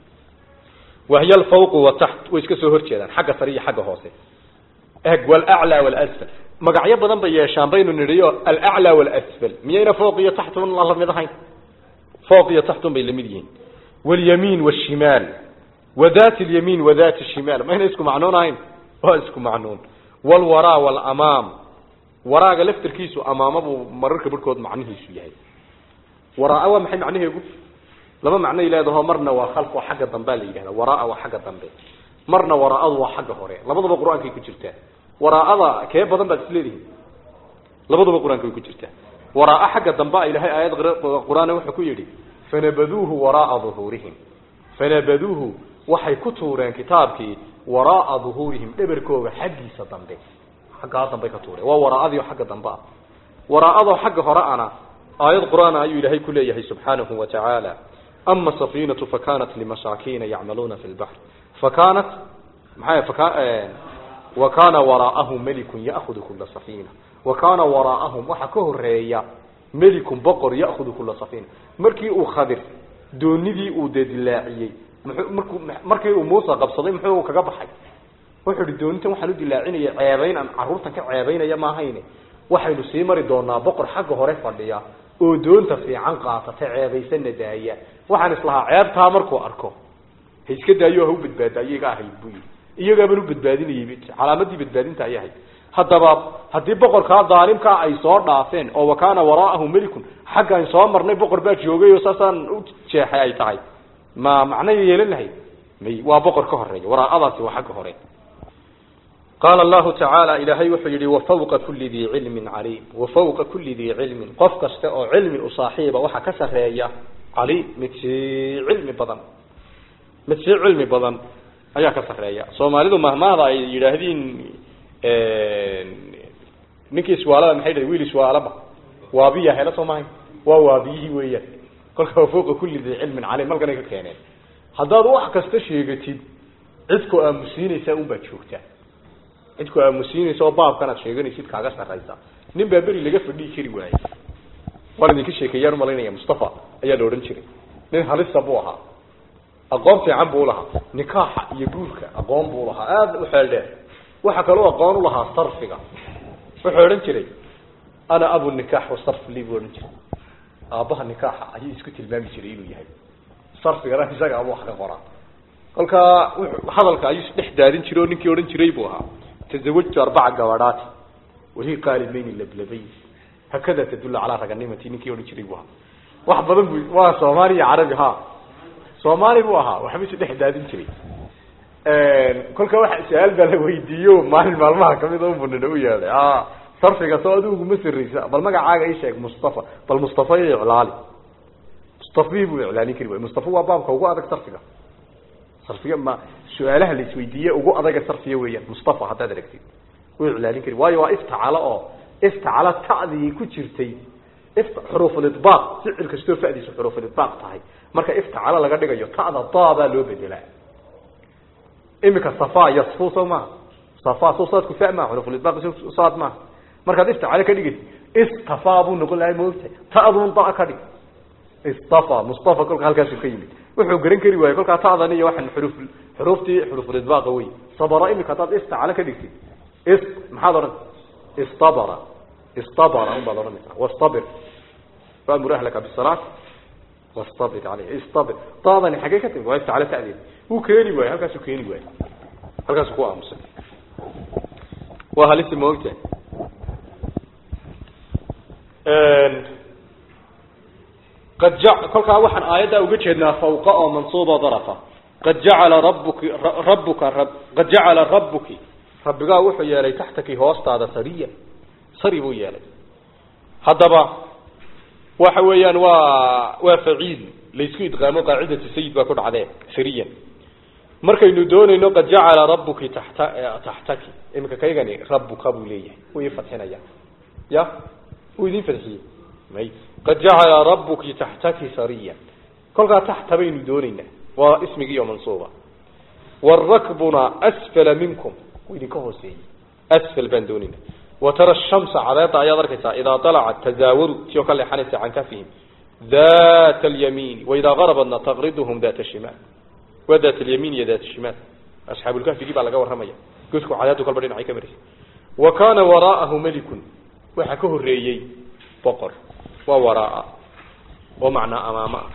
وهي الفوق وتحت way iska soo horjeedaan xagga sare iyo xagga hoose eg wal a'la wal asfal magacyo badan bay yeeshaan baynu niriyo al a'la wal asfal miyayna fawq iyo taxt un la mid ahayn fawq iyo taxt bay lamid yihiin wal yamin wal shimal وذات اليمين وذات الشمال ما هنا اسكو معنون هين هو اسكو معنون والوراء والأمام وراء لفتر كيسو أمام أبو مررك بركود معنيه شيء وراء ومحي معنيه يقول لما معنى إلى هذا مرنا وخلف وحق الضنبال يجي وراء وحق الضنبال مرنا وراء وحق هوري لما ضب القرآن كي كجرته وراء هذا كيف بدن بتسليه لما ضب القرآن كي كجرته وراء حق الضنبال إلى هاي آيات القرآن وحكوا يدي فنبذوه وراء ظهورهم فنبذوه waxay ku tuureen kitaabkii waraa dhuhurihim dhabarkooga xaqiisa dambe xagga dambe ka tuureen waa waraadii xagga dambe ah waraado xagga hore ana aayad quraan ayu ilaahay ku leeyahay subhanahu wa ta'ala amma safinatu fakanat limasakin ya'maluna fil bahr fakanat maxay fakan wa kana waraahum malikun ya'khudhu kull safina wa kana waraahum waxa ka horeeya malikun boqor ya'khudhu kull safina markii uu khadir doonidii uu dedilaaciyay markuu markii uu Muuse qabsaday muxuu kaga baxay wuxuu yiri doontan waxaan u dilaacinaya ceebayn aan caruurtan ka ceebaynaya ma ahayne waxaynu sii mari doonaa boqor xagga hore fadhiya oo doonta fiican qaata ceebaysan daaya waxaan islahaa ceebtaa markuu arko hay iska daayo ha u badbaada iyaga ahay buu iyaga baan u badbaadinayay calaamadii badbaadinta ay ahayd haddaba haddii boqorka daalimka ay soo dhaafeen oo wakaana waraahu malikun xaggan soo marnay boqor baa joogay oo saasaan u jeexay ay tahay ما معنى يلنهي مي وابقر كهري وراء أضاسي وحق هري قال الله تعالى إلهي وحيري وفوق كل ذي علم عليم وفوق كل ذي علم قفك استقى علم أصاحيب وحا كسرية عليم متسي علم بضن متسي علم بضن أيا كسرية صومالي مهما هذا يراهدين نكي سوالا محيدا ويلي سوالا با وابيا هلا صومالي ووابيه ويا kolka fooqa kulli dii cilmin calim malkan ay ka keeneen haddaad wax kasta sheegatid cidku aamusiinaysaa unbaa joogtaa cidku aamusiinaysa oo baabkanaad sheeganaysid kaaga sarraysa nin baa beri laga fadhihi kari waayey waan idinka sheekeeyaan umalaynaya mustafa ayaa la odhan jiray nin halisa buu ahaa aqoon fiican buu lahaa nikaaxa iyo guurka aqoon buu lahaa aada u xeel dheer waxa kaloo aqoon u lahaa sarfiga wuxuu odhan jiray ana abu nikaax wasarf li buu odhan jiray aabbaha nikaaxa ayuu isku tilmaami jiray inuu yahay sarfigana isaga abu wax ka qoraa kolkaa hadalka ayuu dhex daadin jiray oo ninkii odhan jiray buu ahaa tazawajtu arbaca gabadhaati wali qaalimayni lablabay hakada tadula calaa raganimati ninkii odhan jiray buu ahaa wax badan bu waa soomaali iyo carabi ha soomaali buu ahaa waxba isu dhex daadin jiray kolka waxa su-aal baa la weydiiyo maalin maalmaha kamid o bunina u yeedhay a sarfiga soo adigu ma siraysa bal magacaaga ii sheeg mustafa bal mustafa iyo iclaali mustafi buu iclaalin kari waay mustafa waa baabka ugu adag sarfiga sarfiga ma su-aalaha la isweydiiye ugu adaga sarfiya weeyaan mustafa haddaad aragtid u iclaalin kari waayo waa iftacala oo iftacala ta'dii ku jirtay xuruufulidbaaq ficil kastoo fadiisu xuruufulidbaaq tahay marka iftacala laga dhigayo ta'da daa baa loo bedelaa imika safa yasfu soo maha safa soo saadku fa maa xuruufulidbaaq saad maaha markaad iftacala ka dhigaysa istafa buu noqon lahay moogtahay ta'dun da ka dhig istafa mustafa kolka halkaasu ka yimid wuxuu garan kari waayey kolkaa ta'dan iyo waxaan xuruf xuruuftii xuruufulidbaaqa wey sabara imika haddaad iftacala ka dhigtid is maxaad odhan istabara istabara un baad odhanaysaa wastabir waamur ahlaka bisalaat wastabir aleyh istabir daadani xaggee ka timi waa iftacala ta'deed wuu keeni waaye halkaasuu keeni waaye halkaasuu ku aamusay waa halisi maogtahay qad ja kolkaa waxaan aayaddaa uga jeednaa fawqa oo mansuuba darafa qad jacala rabuki rabuka qad jacala rabuki rabbigaa wuxuu yeelay taxtaki hoostaada sariya sari buu yeelay haddaba waxa weeyaan waa waa faciil laysku idqaamo qaacidatu sayid baa ku dhacdee sariyan markaynu doonayno qad jacala rabuki taxta taxtaki iminka kaygani rabuka buu leeyahay wuu ii fadxinaya ya wuu idin fadxiyey may qad jacala rabuki taxtaki sariya kolkaa taxta baynu doonaynaa waa ismigiiyo mansuuba warakbuna asfala minkum wuu idinka hooseeyey asfal baan doonayna watara shamsa cadeeda ayaad arkaysaa idaa dalacat tazaawaru tio ka leexanaysa can kafihim dat alyamiini waidaa garabadna taqriduhum dat shimaal waa dat alyamiin iyo dat shimaal asxaabulkahfigii baa laga warramaya godku cadeedu kalba dhinacay ka maraysa wa kaana waraa'ahu melikun waxaa ka horeeyey boqor waa waraaa oo macnaa amaamo ah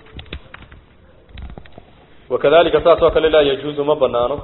wakadalika saas oo kale laa yajuuzu ma banaano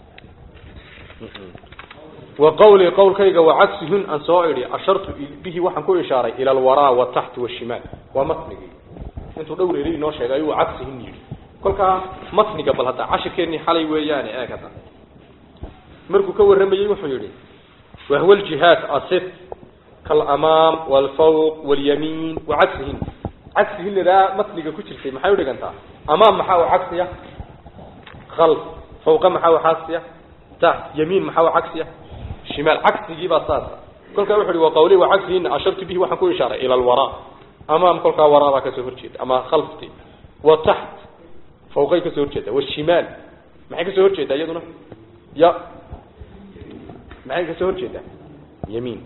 wa qawlii qawlkayga wacagsihun aan soo idhi ashartu bihi waxaan ku ishaaray ila alwaraa wataxti washimaal waa matnigii intuu dhowr eri inoo sheegay ayuu cagsihun yidhi kolkaa matniga bal hadda cashirkeennii xalay weeyaane eeg hadda markuu ka warramayey wuxuu yidhi wahwa ljihaad asit kalamaam walfawq walyamiin wacagsihin cagsihinnadaa matniga ku jirtay maxay udhigantaa amaam maxaa u cagsiya khalf fawqa maxaa u cagsiya taxt yamiin maxaa u cagsiya shimaal cagsigii baa saasa kolkaa wuxu uhi wa qawli wa cagsihinna ashartu bihi waxaan ku ishaaray ila alwaraa amaam kolkaa waraa baa kasoo horjeeda ama khalfti wa taxt fawqay kasoo horjeeda washimaal maxay kasoo horjeedaa iyaduna ya maxay kasoo horjeedaa yamiin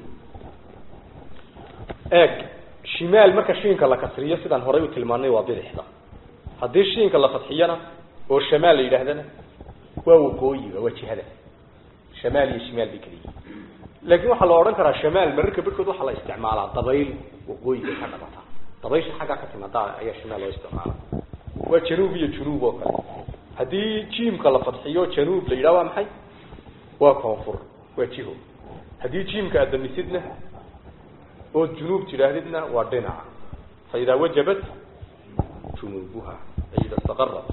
eeg shimaal marka shiinka la kasriyo sidaan horay u tilmaanay waa bidixda haddii shiinka la fadxiyana oo shamaal la yidhaahdana waa waqooyiga waa jihada shamaal iyo shimaal bay kala yihiin laakiin waxaa la odhan karaa shamaal mararka barhkood waxaa la isticmaalaa dabayl waqooyiga ka dhabata dabaysha xaggaa ka timaada ayaa shimaal loo isticmaala waa januub iyo junuub oo kale haddii jiimka la fadxiyo januub la yidhaha waa maxay waa koonfur waa jiho haddii jiimka aad damisidna ood junuub tidhaahdidna waa dhinaca fa idaa wajabat junuubuha ay ida istaqarat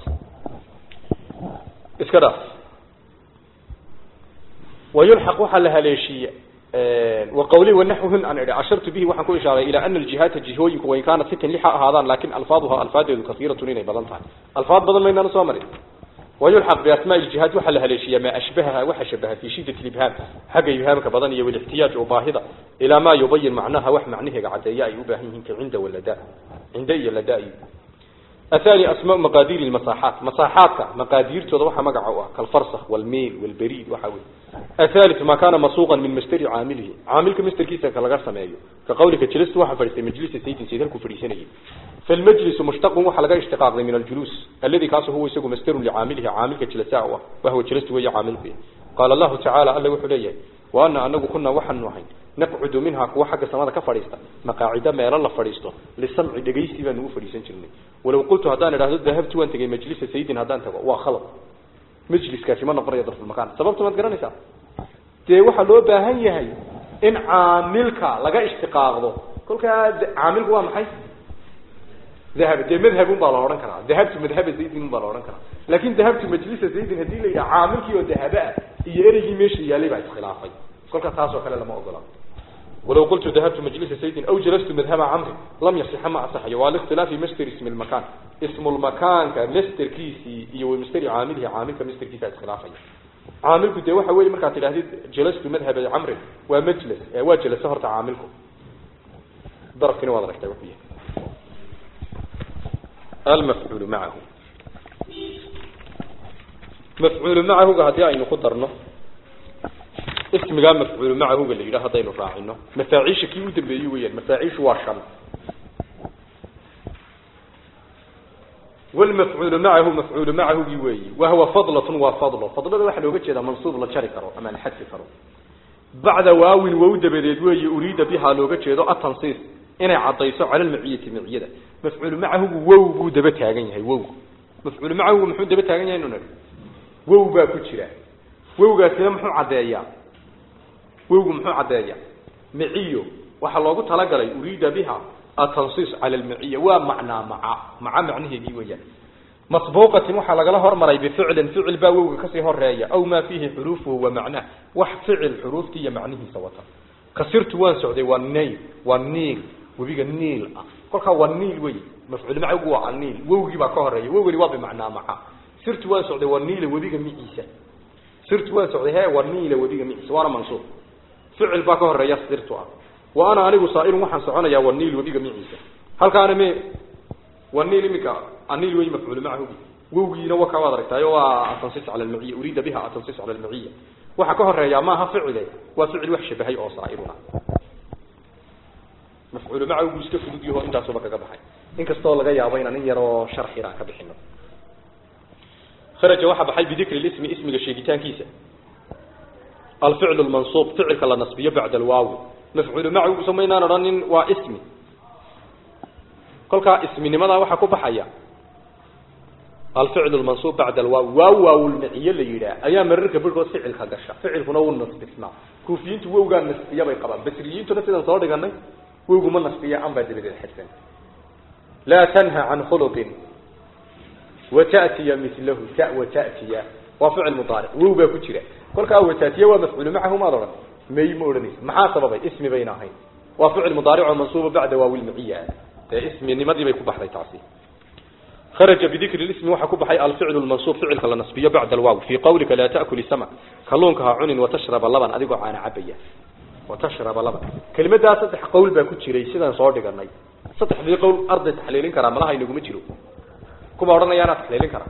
iska dhaaf wayulxaq waxaa la haleeshiiye waqawli wanaxwuhun aan idhi cashartu bihi waxaan ku ishaaray ilaa ana aljihaata jihooyinku wain kaanat sitan lixa ahaadaan laakin alfaaduha alfaadeedu kaiiratun inay badan tahay alfaad badan maynaan soo marin wayulxaq biasmaa ljihaad waxaa la haleeshiiya maa ashbahaha waxa shabaha fi shidat libhaam xagga ibhaamka badan iyo walixtiyaaj oo baahida ilaa maa yubayin macnaha wax macnaheega caddeeya ay u baahan yihiin ka cinda walada cinda iyo lada athani asmaa maqaadiiri lmasaaxaat masaaxaadka maqaadiirtooda waxaa magaca u ah kalfarsakh walmiil walberiid waxa wey athalith ma kana masuuqan min masteri caamilihi caamilka masterkiisa ka laga sameeyo ka qawlika jilistu waxa fadhiistay majlisa saydin sayd halkuu fadhiisanayay falmajlisu mushtaqun waxa laga ishtiqaaqday min aljuluus alladii kaasu huwa isagu masterun licaamilihi caamilka jilisaa u ah wahwa jilistu weeye caamilku qaala allahu tacaala alla wuxuu leeyahay waana anagu kuna waxaanu ahayn naqcudu minhaa kuwa xagga samada ka fadhiista maqaacida meelo la fadhiisto lisamci dhegaysi baanu u fadhiisan jirnay walow qultu haddaan idhahdo dahabtu waan tegay majlisa sayidin haddaan tago waa khalad majliskaasi ma noqonayo darfulmakaan sababta maad garanaysaa dee waxaa loo baahan yahay in caamilka laga ishtiqaaqdo kolkaa caamilku waa maxay dahab dee madhabun baa la odhan karaa dahabtu madhaba zaydin baa la odhan karaa laakin dahabtu majlisa zaydin haddii la yidhaha caamilkii oo dahaba ah iyo ereygii meesha yaalay baa iskhilaafay kolka taas oo kale lama ogola walow qultu dahabtu majlisa saydin aw jalastu madhaba camri lam yasixa ma asaxayo waa likhtilaafi master ismi lmakaan ismulmakaanka masterkiisii iyo masteri caamilihi caamilka masterkiisa iskhilaafaya caamilku dee waxa weeye markaad tidhahdid jalastu madhaba camrin waa majlis waa jalasa horta caamilku darafkina waad aragtaa wuxuu yahay almafcuulu macahu mafcuulu macahuga haddii aynu ku darno ismigaa mafcuulu macahuga la yidhaha haddaynu raacino mafaaciisha kii u dambeeyey weyaan mafaaciishu waa shan walmafcuulu macahu mafcuulu macahugii weeyi wahuwa fadlatun waa fadlo fadlada waxaa looga jeedaa mansuub la jari karo ama la xadfi karo bacda waawin wow dabadeed weeye uriida bihaa looga jeedo atansiis inay caddayso cala almaciyati maciyada mafcuulu macahugu wow buu daba taagan yahay wow mafcuulu macahugu muxuu daba taagan yahay inu nidhi wow baa ku jira wowgaasina muxuu caddeeyaa wowgu muxuu caddeeyaa maciyo waxaa loogu talagalay uriida biha atansiis cala almaciya waa macnaa maca maca macnaheedii weeyaan masbuuqatin waxaa lagala hormaray bificlin ficil baa wowga kasii horeeya aw maa fiihi xuruufuhu wa macnaah wax ficil xuruuftii iyo macnihiisa wata kasirtu waan socday waa nayl waa niil webiga niil ah kolkaa waa niil wey mafcuul macagu waa aniil wowgii baa ka horeeya wowgani waa bimacnaa maca sirtu waan socday waa niila webiga miciisa sirtu waan socday he waa niila webiga miciisa waana mansuub ficil baa ka horeeya sirtu ah wa ana anigu saairun waxaan soconayaa waa niil webiga miciisa halkaana me waa niil imika aniil wey mafcuul macahugi wowgiina waka waad aragtaayo waa atansis cala almaciya uriida biha atansis cala almaciya waxa ka horeeyaa maaha ficile waa ficil wax shabahay oo saairuna mafcuul macahugu iska fudud yaho intaasuba kaga baxay inkastoo laga yaabo inaan in yaroo sharxina aan ka bixino kharaja waxaa baxay bidikri lismi ismiga sheegitaankiisa alficlu lmansuub ficilka la nasbiyo bacda alwaawi mafcuulu macahu samaynaan odhanin waa ismi kolkaa isminimadaa waxaa ku baxaya alficlu lmansuub bacda alwaawi waaw waawulmaciye la yidhaah ayaa mararka barhkood ficilka gasha ficilkuna wuu nasbisnaa kuufiyiintu wowgaa nasbiya bay qabaan basriyiintuna sidaan soo dhiganay wowgu ma nasbiya an baa dabadeed xidsan laa tanha can khuluqin watatiya milahu ta watatiya waa ficil mudaaric wow baa ku jira kolkaa watatiya waa mafcuulu macahu maad odhan may ma odhanaysa maxaa sababay ismi bayna ahayn waa ficil mudaaric oo mansuuba bacda waawilmaciya dee isminimadii bay ku baxday taasi kharaja bidikri lismi waxaa ku baxay alficlu lmansuub ficilka la nasbiyo bacda alwaaw fii qawlika laa ta'kuli samak kalluunka ha cunin watashraba laban adigoo caana cabaya watashraba laban kelimadaa saddex qowl baa ku jiray sidaan soo dhiganay saddexdii qowl arday taxliilin karaa malaha inaguma jiro kuma odhanayaanaa taxliilin karaa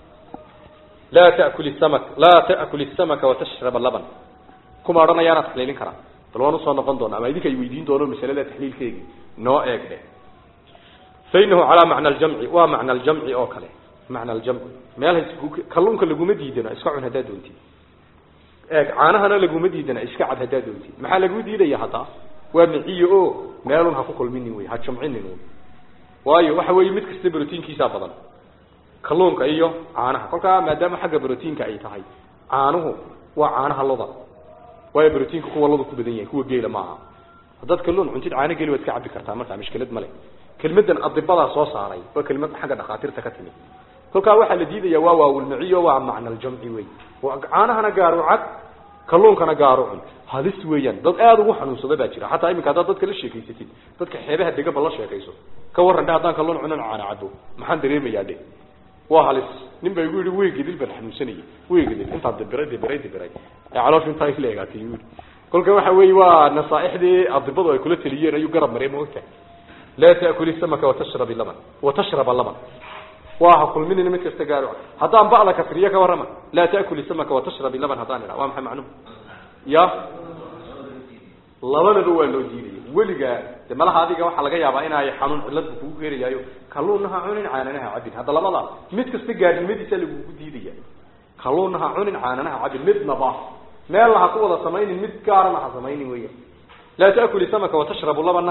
laa ta'kul samak laa ta'kul samaka watashraba laban kuma odhanayaanaa taxliilin karaa bal waan usoo noqon doona ama idinka ay weydiin doono masalada taxliilkeegi noo eegdhe fainahu calaa macna aljamci waa macna aljamci oo kale macna aljamci meel kalluunka laguma diidana iska cun haddaad doontid eeg caanahana laguma diidana iska cad haddaad doontid maxaa lagu diidaya haddaa waa miciyo o meelun ha ku kulminin wey ha jamcinin wy waayo waxa weeye mid kasta brotiinkiisaa badan kalluunka iyo caanaha kolkaa maadaama xagga brotiinka ay tahay caanuhu waa caanaha loda waayo brotiinka kuwa loda ku badan yahay kuwa geela maaha haddaad kalluun cuntid caano geli waad ka cabbi kartaa markaa mishkilad male kelmadan adibadaa soo saaray waa kelmad xagga dhakhaatiirta ka timid kolkaa waxaa la diidaya waa waawilmaciyo waa macna aljamci wey caanahana gaaru cad kalluunkana gaaru cun halis weeyaan dad aada ugu xanuunsada baa jira xataa iminka haddaad dadka la sheekaysatid dadka xeebaha degaba la sheekayso ka warran dhe haddaan kalluun cunan caana cabo maxaan dareemayaa dhe waa halis nin baa igu yidhi weygedil baan xanuunsanayay weygedil intaa dibiray dibiray dibiray ee calooshu intaa isla egaatay yui kolka waxa weeye waa nasaaixdii adibadu ay kula teliyeen ayuu garab maray maogtahay laa taakuli samaka watashrab laban watashraba laban waa ha kulminin mid kasta gaaro haddaan ba'da kasriye ka warrama laa ta'kuli samaka watashrabi laban haddaan idhaa waa maxay macnuhu ya labadaba waa loo diidaya weligaa de malaha adiga waxaa laga yaabaa inay xanuun cilladku kugu keenayaayo kalluunnaha cunin caananaha cabin hadda labadaas mid kasta gaadnimadiisa lagugu diidaya kalluunnaha cunin caananaha cabin midnaba meelna ha ku wada samaynin mid gaarana ha samaynin weya laa ta'kuli samaka watashrabu labana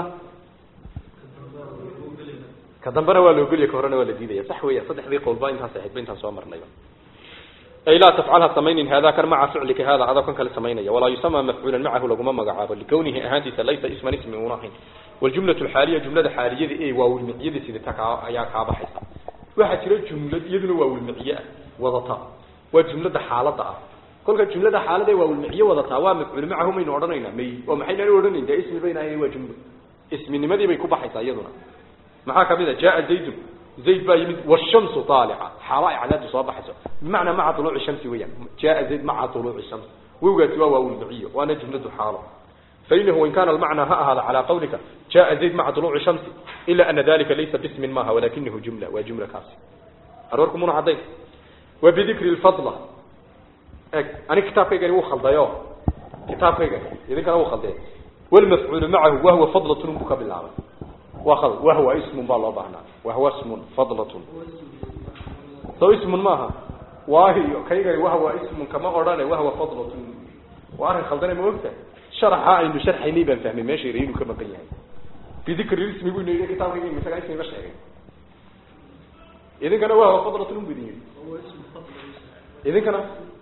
ka dambena waa loogeliya ka horena waa la diidaya sax weya saddexdii qowlba intaas ahayd ba intaan soo marnayba ay laa tafcalha samaynin hada kan maca ficlika hada adoo kan kale samaynaya walaa yusama mafcuulan macahu laguma magacaabo likawnihi ahaantiisa laysa isman ismi una ahayn waljumlatu alxaaliya jumlada xaaliyada ee waawilmiciyada sidata kaa ayaa kaa baxaysa waxaa jira jumlad iyaduna waawilmiciye ah wadata waa jumlada xaalada ah kolka jumlada xaalada ee waawilmiciye wadataa waa mafcuul macahu maynu odhanaynaa may oo maxaynaan odhanayn dee ismi bayna waa jumlo isminimadii bay ku baxaysaa iyaduna maxaa kamid a jaa zaydun zayd baa yimid washamsu aalica xaalo ay cadaadu soo baxayso bimacnaa maca uluuci shamsi weyaan jaa zayd maca uluuci shams wowgaasi waa waawilmiciyo waana jumladu xaalo fainahu wain kana almacnaa ha ahaada calaa qawlika jaa zayd maca uluuci shamsi ila ana dalika laysa bismin maaha walakinahu jumla waa jumla kaasi aroorku muna caddayn wa bidikri lfadla eg ani kitaabkaygani wuu khaldayo kitaabkaygani idinkana wuu khaldee walmafcuulu macahu wahwa fadlatun buu ka bilaabay waa wahwa ismun baa loo baahnaa wahwa ismun fadlatun so ismun maaha waahiyo kaygani wahwa ismun kama odhane wahwa fadlatun waa arrin khaldane ma ogta sharaxa aynu sharxaynay baan fahmay meesha yara inuu ka maqan yahay bidikri ismi bu ina kitaabkayga isagaa ismiga sheegay idinkana wahwa fadlatun bu idin yidhi idinkana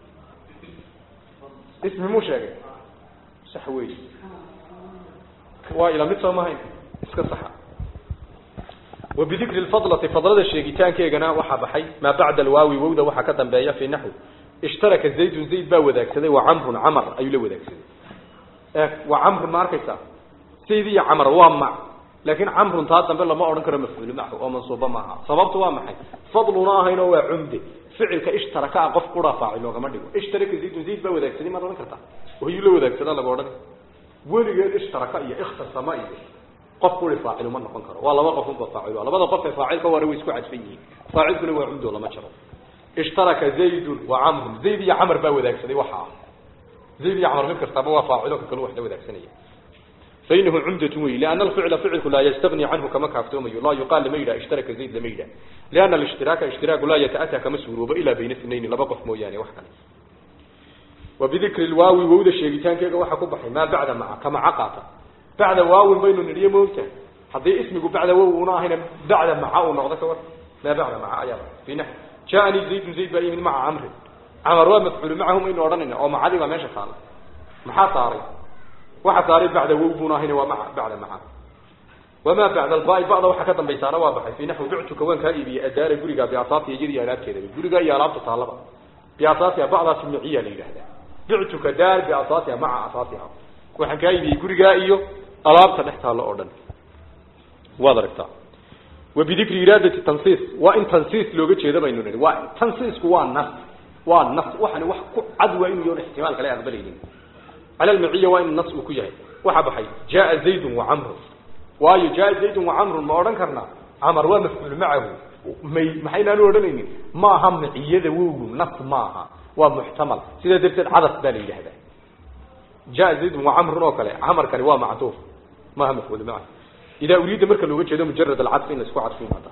ismi muu sheegay sax wey waa ila mid soo mahayn iska saxa وبذكر الفضلة فضلة الشيغيتان كيغنا وحا بحي ما بعد الواوي وودا وحا كدنبايا في نحو اشترك زيد زيد با وداكسدي وعمر عمر ايو لا وداكسدي وعمر ما اركيسا سيدي عمر وامع لكن عمر انت دنبا لما اورن كره مفعول معه او منصوب معها سببته waa maxay fadluna hayna waa cumdi ficilka ishtaraka qof qura faacilo kama dhigo ishtaraka zayd zayd ba wadaagsaday ma oran kartaa wayu la wadaagsada laga oran weligeed ishtaraka iyo ikhtasama iyo qof kuli faacil ma noqon karo waa laba qof oo faacil labada qof ee faacilka waa way isku cadfan yihiin faacilkuna waa cumdo lama jaro ishtaraka zayd wa amr zayd iyo amr baa wadaagsaday waxa zayd iyo amr mid kastaba waa faacilo ka kale wax la wadaagsanaya فإنه عمدة وي لأن الفعل فعلك لا يستغني عنه كما كافتوم لا يقال لميدا اشترك زيد لميدا لأن الاشتراك اشتراك لا يتأتى كمسهروب إلا بين اثنين لبقف موياني وحكا وبذكر الواو وود الشيطان كيغا waxa ku baxay ma bacda ma kama aqata bacda waaw baynu niriyo moogta hadii ismigu bacda waaw una ahina bacda ma uu noqdo ka war ma bacda ma ayaa fina jaani zayd zayd ba yimin maca amr amr waa mafcuul macahum in oranina oo macadi ba meesha taala maxaa saaray waxa saaray bacda waaw una ahina waa maca bacda ma وما بعد الباء بعض waxa ka dambaysaana waa baxay fi nahwu bi'tuka wan ka iibiye adaara guriga bi asaasi yiri alaabteeda guriga iyo alaabta taalaba bi asaasi bacda simciya leeyahay بعتك دار بأساسها مع أساسها وحن كايبي قرقا إيو ألابتا نحتها لأردن وادركتا وبذكر إرادة التنصيص وإن تنصيص لو قلت هذا بينوني وإن تنصيص هو النص والنص وحن وحكو عدوى إنه يون احتمال كلا أقبلين على المعية وإن النص وكيه وحبحي جاء زيد وعمر وايو جاء زيد وعمر ما أردن كرنا عمر ومفعول معه محينا نوردنين ما هم معية ووغو نص ماها ومحتمل سيده درتد عدس بان يلهدا جاء زيد وعمر وكله عمر كان هو معطوف ما هم مفعول معه اذا اريد مركه لو جيده مجرد العطف ان اسكو عطفين هذا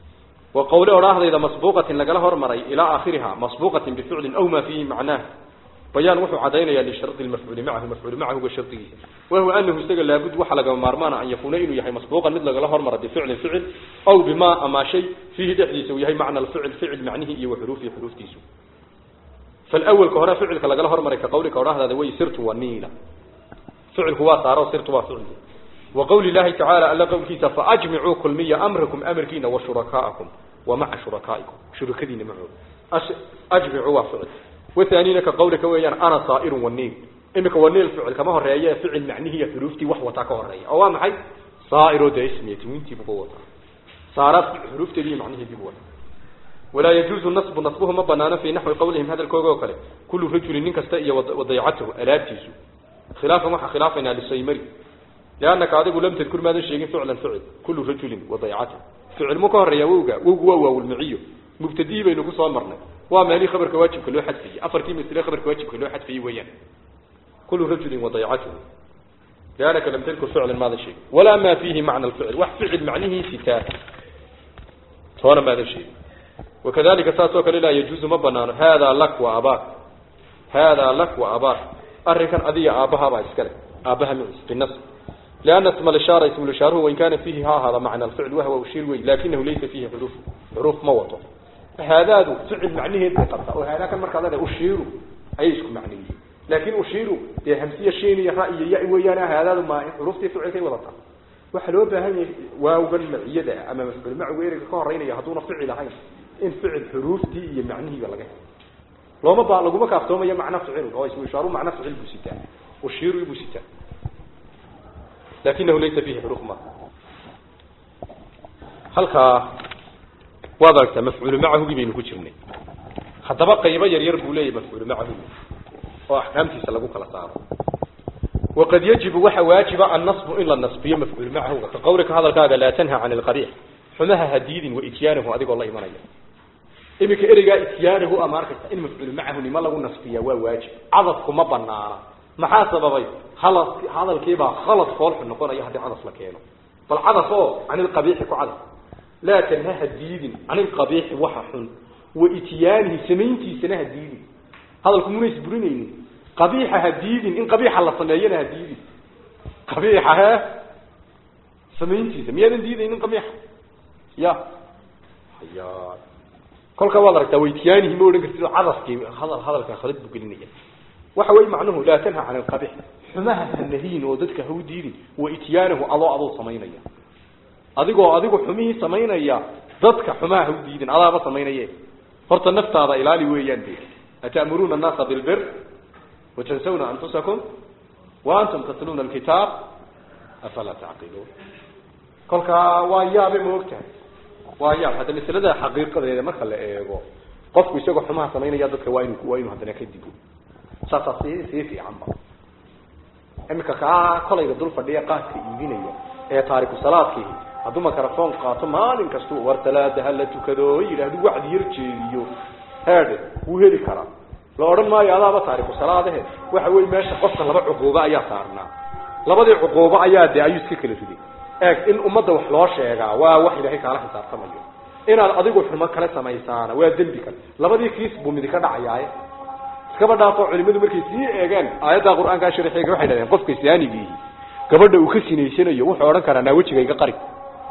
وقوله راهده اذا مسبوقه لغلا هرمري الى اخرها مسبوقه بفعل او ما فيه معناه بيان وحو عدينيا للشرط المفعول معه المفعول معه هو شرطه وهو انه استغل لابد وحا لغا مارمان ان يكون انه يحي مسبوقا مثل لغلا هرمر بفعل فعل او بما اما شيء فيه دحديس ويحي معنى الفعل فعل معنيه اي وحروفه حروف تيسو فالأول كهنا فعلك لقى له هرمري كقولك وراه هذا وي سرت ونيلة فعل هو صار وسرت وفعل وقول الله تعالى ألا قول كيسا فأجمعوا كل مية أمركم أمركين وشركاءكم ومع شركائكم شركدين معه أجمعوا وفعل وثانيين كقولك ويان أنا صائر والنيل إنك والنيل فعل كما هو الرأي فعل معنيه هي حروفتي وحوة كهو الرأي أو معي صائر ده اسمي تمينتي بقوة صارت حروفتي دي معنيه بقوة ولا يجوز النصب نصبه ما بنانا في نحو قولهم هذا الكوغو كله كل رجل من كستئي وضيعته ألابتيسو خلافا وحا خلافنا للسيمري لأنك عادق لم تذكر ماذا الشيء فعلا فعل كل رجل وضيعته فعل مكهر يا ووغا ووغا والمعيو mubtadii baynu ku soo marnay waa meelii khabarka waajibka loo xadfayey afartii masle khabarka waajibka loo xadfayey weeyaan kulu rajulin wadaycatuhu liannaka lam tadkur ficlan maadan sheegin walaa ma fiihi macna alficl wax ficil macnihiisi taa toona maadan sheegin wakadalika saas oo kale laa yajuuzu ma banaano haadaa lak wa abaak haadaa lak wa abaak arrinkan adiga aabbahabaa iskale aabbaha maciis binas لأن اسم الإشارة اسم الإشارة وإن كان فيه ها هذا معنى الفعل وهو أشير وي لكنه ليس فيه حروف حروف موته هذا فعل معنيه بقطع وهذا كان مركز هذا أشير أيش معنيه لكن أشير دي همسية شيء رأي يأي ويانا هذا ما حروف فعل كي وضطع وحلو بهن واو بن معيدة أما مفعول مع ويرك كهرين يهدون فعل هاي إن فعل حروف دي معنيه ولا جه لو ما بقى لو ما كافتهم هي معنى فعل هو اسمه إشارة معنى فعل بوسيتا أشير بوسيتا لكنه ليس فيه حروف ما halka waad aragtaa mafcuul macahu baynu ku jirnay haddaba qaybo yar yar buu leeyahay mafcuul macahu oo axkaamtiisa lagu kala saaro waqad yajibu waxa waajiba annasbu in la nasbiyo mafcuul macahu ka qowlika hadalkaaga laa tanha can alqabiix xumaha hadiidin wa ityaanahu adigoo la imanaya iminka ereygaa ityaanahu ama arkaysa in mafcuul macahu nima lagu nasbiya waa waajib cadadku ma banaana maxaa sababay halad hadalkiibaa khalad foolxun noqonaya haddii cadas la keeno bal cadas oo can ilqabiixi ku cadas laa tanha ha diidin can ilqabiixi waxa xun wa ityaanihi samayntiisana ha diidin hadalku muna isburinaynin qabiixa ha diidin in qabiixa la sameeyana ha diidin qabiixa he samayntiisa miyaadan diidaynin qabiixa ya haya kolka waad aragtaa wa ityaanihi ma odhan kartid cadaskii hadal hadalka khalad buu gelinaya waxa way macnuhu laa tanha can alqabix xumaha hanahiin oo dadka ha u diidin wa ityaanahu adoo adoo samaynaya adigoo adigu xumihii samaynaya dadka xumaha ha u diidin adaaba samaynaye horta naftaada ilaali weeyaan de ata'muruuna annaasa bilbir watansawna anfusakum wa antum tatluuna alkitaab afalaa tacqiluun kolkaa waa yaabe ma ogtahay waa yaab hadda masalada xaqiiqadeeda marka la eego qofku isagoo xumaha samaynaya dadka waa inu waa inuu haddana ka digo saasaa sii sii fiicanba iminka kaa kolayga dul fadhiya qaadka iibinaya ee taariku salaadkii hadduu microphone qaato maalin kastuu war salaada hala tukado oo yidhaahdu wacdi yar jeediyo heede wuu heli karaa la odhan maayo adaaba taariku salaadahe waxa wey meesha qofka laba cuquubo ayaa saarnaa labadii cuquubo ayaa de ayuu iska kala riday eeg in ummadda wax loo sheegaa waa wax ilaahay kaala xisaabtamayo inaad adigu xumo kale samaysaana waa dembi kale labadii kiis buu midi ka dhacayaaye iskaba dhaafo culimadu markay sii eegaan aayadda qur-aankaa sharxiga waxay dhahdeen qofka saanigiihi gabadha uu ka sinaysanayo wuxuu odhan karaa naa wejiga iga qari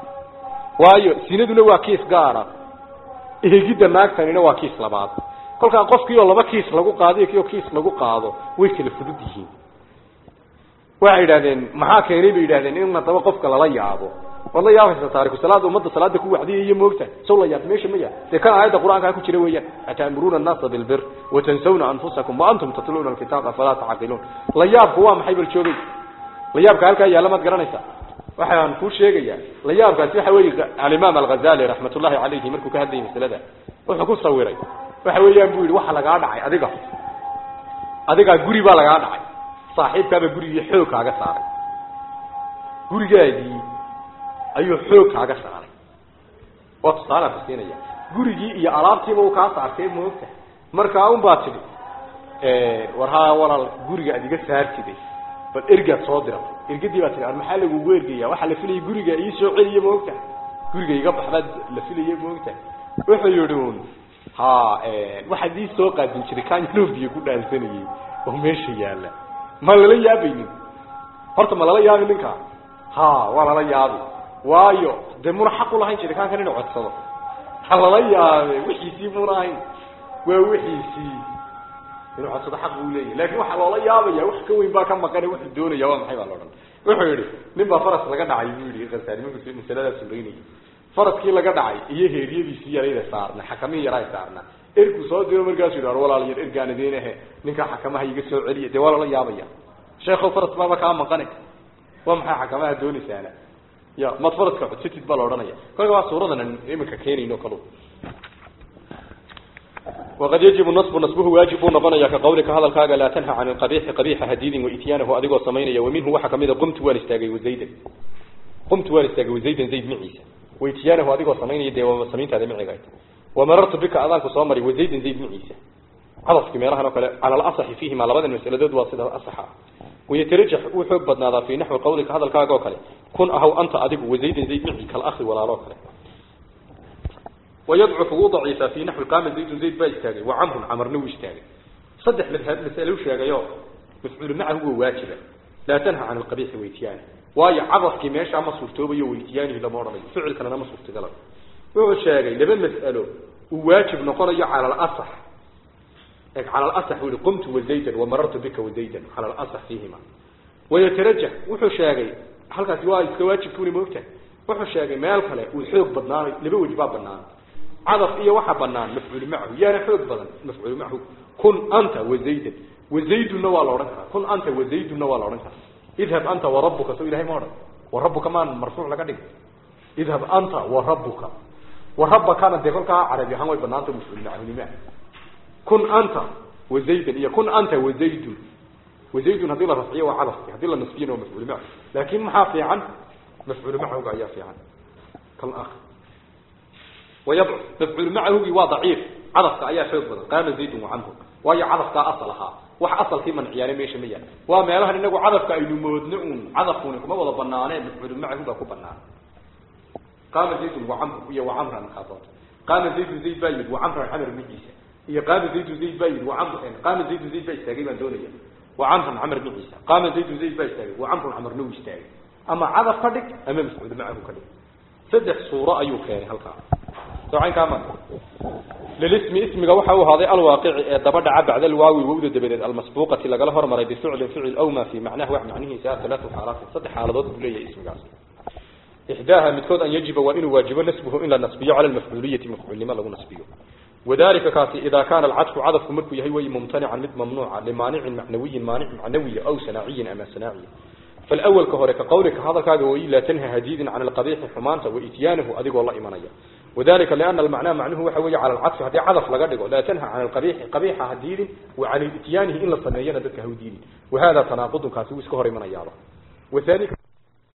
waayo sinaduna waa kiis gaara eegidda naagtanina waa kiis labaad kolkaa qofkii oo laba kiis lagu qaado iyo kii oo kiis lagu qaado way kala fudud yihiin waxay yidhahdeen maxaa keenay bay yidhahdeen in haddaba qofka lala yaabo waad la yaabaysa taariku salaada ummadda salaada ku wacdiya iyo moogta sow la yaab meesha ma yaa dee kan aayadda qur-aankaa ku jira weeyaan ata'muruuna annaasa bilbir watansawna anfusakum wa antum tatluuna alkitaaba falaa tacqiluun la yaabku waa maxay bal joogay la yaabka halkaa yaalla maad garanaysaa waxaan kuu sheegayaa la yaabkaasi waxa weeye alimaam alghazali raxmatullahi calayhi markuu ka hadlayay masalada wuxuu ku sawiray waxa weeyaan buu yidhi waxa lagaa dhacay adiga adigaa guri baa lagaa dhacay saaxiibkaaba gurigii xoog kaaga saaray gurigaagii ayuu xoog kaaga saaray waa tusaalaan ku siinaya gurigii iyo alaabtiiba uu kaa saartay moogta markaa un baa tidhi war haa walaal guriga ad iga saartide bal ergaad soo diratay ergadii baa tihi ar maxaa lagugu ergaya waxaa la filaya guriga ii soo celiya moogta guriga iga baxbaad la filaya moogta wuxuu yidhi un ha waxaad ii soo qaadin jiray kaan nobiya ku dhaansanayay oo meesha yaalla ma lala yaabaynin horta ma lala yaabi ninkaa ha waa lala yaabi waayo dee muna xaq ulahayn jiritaankan inuu codsado ha lala yaabe wixiisii muna ahayn waa wixiisii inuu codsado xaq buu leeyahy lakin waxaa loola yaabaya wax ka weyn baa ka maqane wuxuu doonaya waa maxay baa la odhan wuxuu yihi nin baa faras laga dhacay buu yihi khasaari markuu masaladaas suraynayay faraskii laga dhacay iyo heeryadiisii yarayda saarna xakamihii yaraa saarna ergu soo diro markaasu yidhi ar walaal yar ergaan idinahe ninkaa xakamaha iga soo celiya dee waa lala yaabaya sheekhow faras baaba kaa maqane waa maxay xakamaha doonaysaana ya mad faraska codsatid baa la odhanaya kolka waa suuradan iminka keenayno kalu وقد يجب النصب نصبه واجب نقنيا كقولك هذا الكاغا لا تنهى عن القبيح قبيح هديد وإتيانه أدقو سمينيا ومنه وحكا ميدا قمت وانستاقي وزيدا قمت وانستاقي وزيدا زيد معيسى وإتيانه أدقو سمينيا دي وسمينت هذا معي قايت wamarartu bika adaanku soo maray wazaydin zayd maciisa cadafkii meelahan oo kale cala alasaxi fiihima labadan masaladood waa sida asaxa wayatarajax uu xoog badnaadaa fii naxwi qawlika hadalkaaga oo kale kun ahaw anta adigu wazaydin zayd maci kalakhi walaalo kale wayadcufu wuu daciifaa fii naxwi qaama zaydun zayd baa istaagay wa camrun camarna wuu istaagay saddex madhab masale u sheegayo mafcuulu macahu waa waajiba laa tanha can alqabiixi weytiyaani waayo cadafkii meeshaa ma suurtoobayo weytiyaanihi lama odhanayo ficil kalena ma suurtagalayo wuxuu sheegay laba mas'alo uu waajib noqonayo cala alasax cala alasax buu yihi qumtu wazaydan wamarartu bika wazaydan cala alasax fiihima wayatarajax wuxuu sheegay halkaasi waa iska waajibkuuni moogtahay wuxuu sheegay meel kale uu xoog badnaanay laba wej baa banaan cadaf iyo waxa banaan mafcuulu macahu yaana xoog badan mafcuulu macahu kun anta wazaydan wazaydunna waa la odhan karaa kun anta wazaydunna waa la odhan karaa idhab anta warabuka soo ilahay ma odhan warabuka maan marfuuc laga dhigay idhab anta warabuka warabakana dee kolkaa carabi ahaan way banaanta mafcuulu macahunima kun anta wazaydan iyo kun anta wazaydun wazaydun haddii la rafciyo waa cadafki haddii la nasbiyana waa mafcuulu macahu laakin maxaa fiican mafcuulu macahuga ayaa fiican kal akh wayadcuf mafcuulu macahugi waa daciif cadafka ayaa xoog badan qaama zaydun wacamru waayo cadafkaa asal ahaa wax asalkii manciyaane meesha ma yaal waa meelahan inagu cadafka aynu moodno uun cadafkuni kuma wada banaaneen mafcuulu macahu baa ku banaan qaama zaydun wacamru iyo wacamran kaa doonta qaama zaydun zayd baa yidhi wacamran camr miciisa iyo qaama zaydun zayd baa yidhi wacamr qaama zaydun zayd baa istaagay baan doonaya wacamrun camr miciisa qaama zaydun zayd baa istaagay wacamrun camarna uu istaagay ama cadaf ka dhig ama mafcuulu macahu ka dhig saddex suuro ayuu keenay halkaa socaynkaama lilismi ismiga waxa uu ahaaday alwaaqici ee daba dhaca bacda alwaawi wowda dabadeed almasbuuqati lagala hormaray bificlin ficil aw ma fii macnaha wax macnihiisa alaatu xaalaatin saddex xaaladood buu leeyahay ismigaas ixdaaha midkood an yajiba waa inuu waajibo nasbuhu in la nasbiyo cala almafcuuliyati mafcuulnimo lagu nasbiyo wadalika kaasi ida kana alcadfu cadafku markuu yahay way mumtanican mid mamnuuca limaanicin macnawiyin maanic macnawiya aw sanaaciyin ama sanaaciya فالأول كهوري كقولك هذا كاغا وي لا تنهى هديد عن القبيح حمانته وإتيانه أدقوا الله إيمانيا وذلك لأن المعنى معنه وحوي على العطف هذه عطف لقدقوا لا تنهى عن القبيح قبيح هديد وعن إتيانه إلا صنيين ذلك هودين وهذا تناقض كاسوس كهوري من أياره وثاني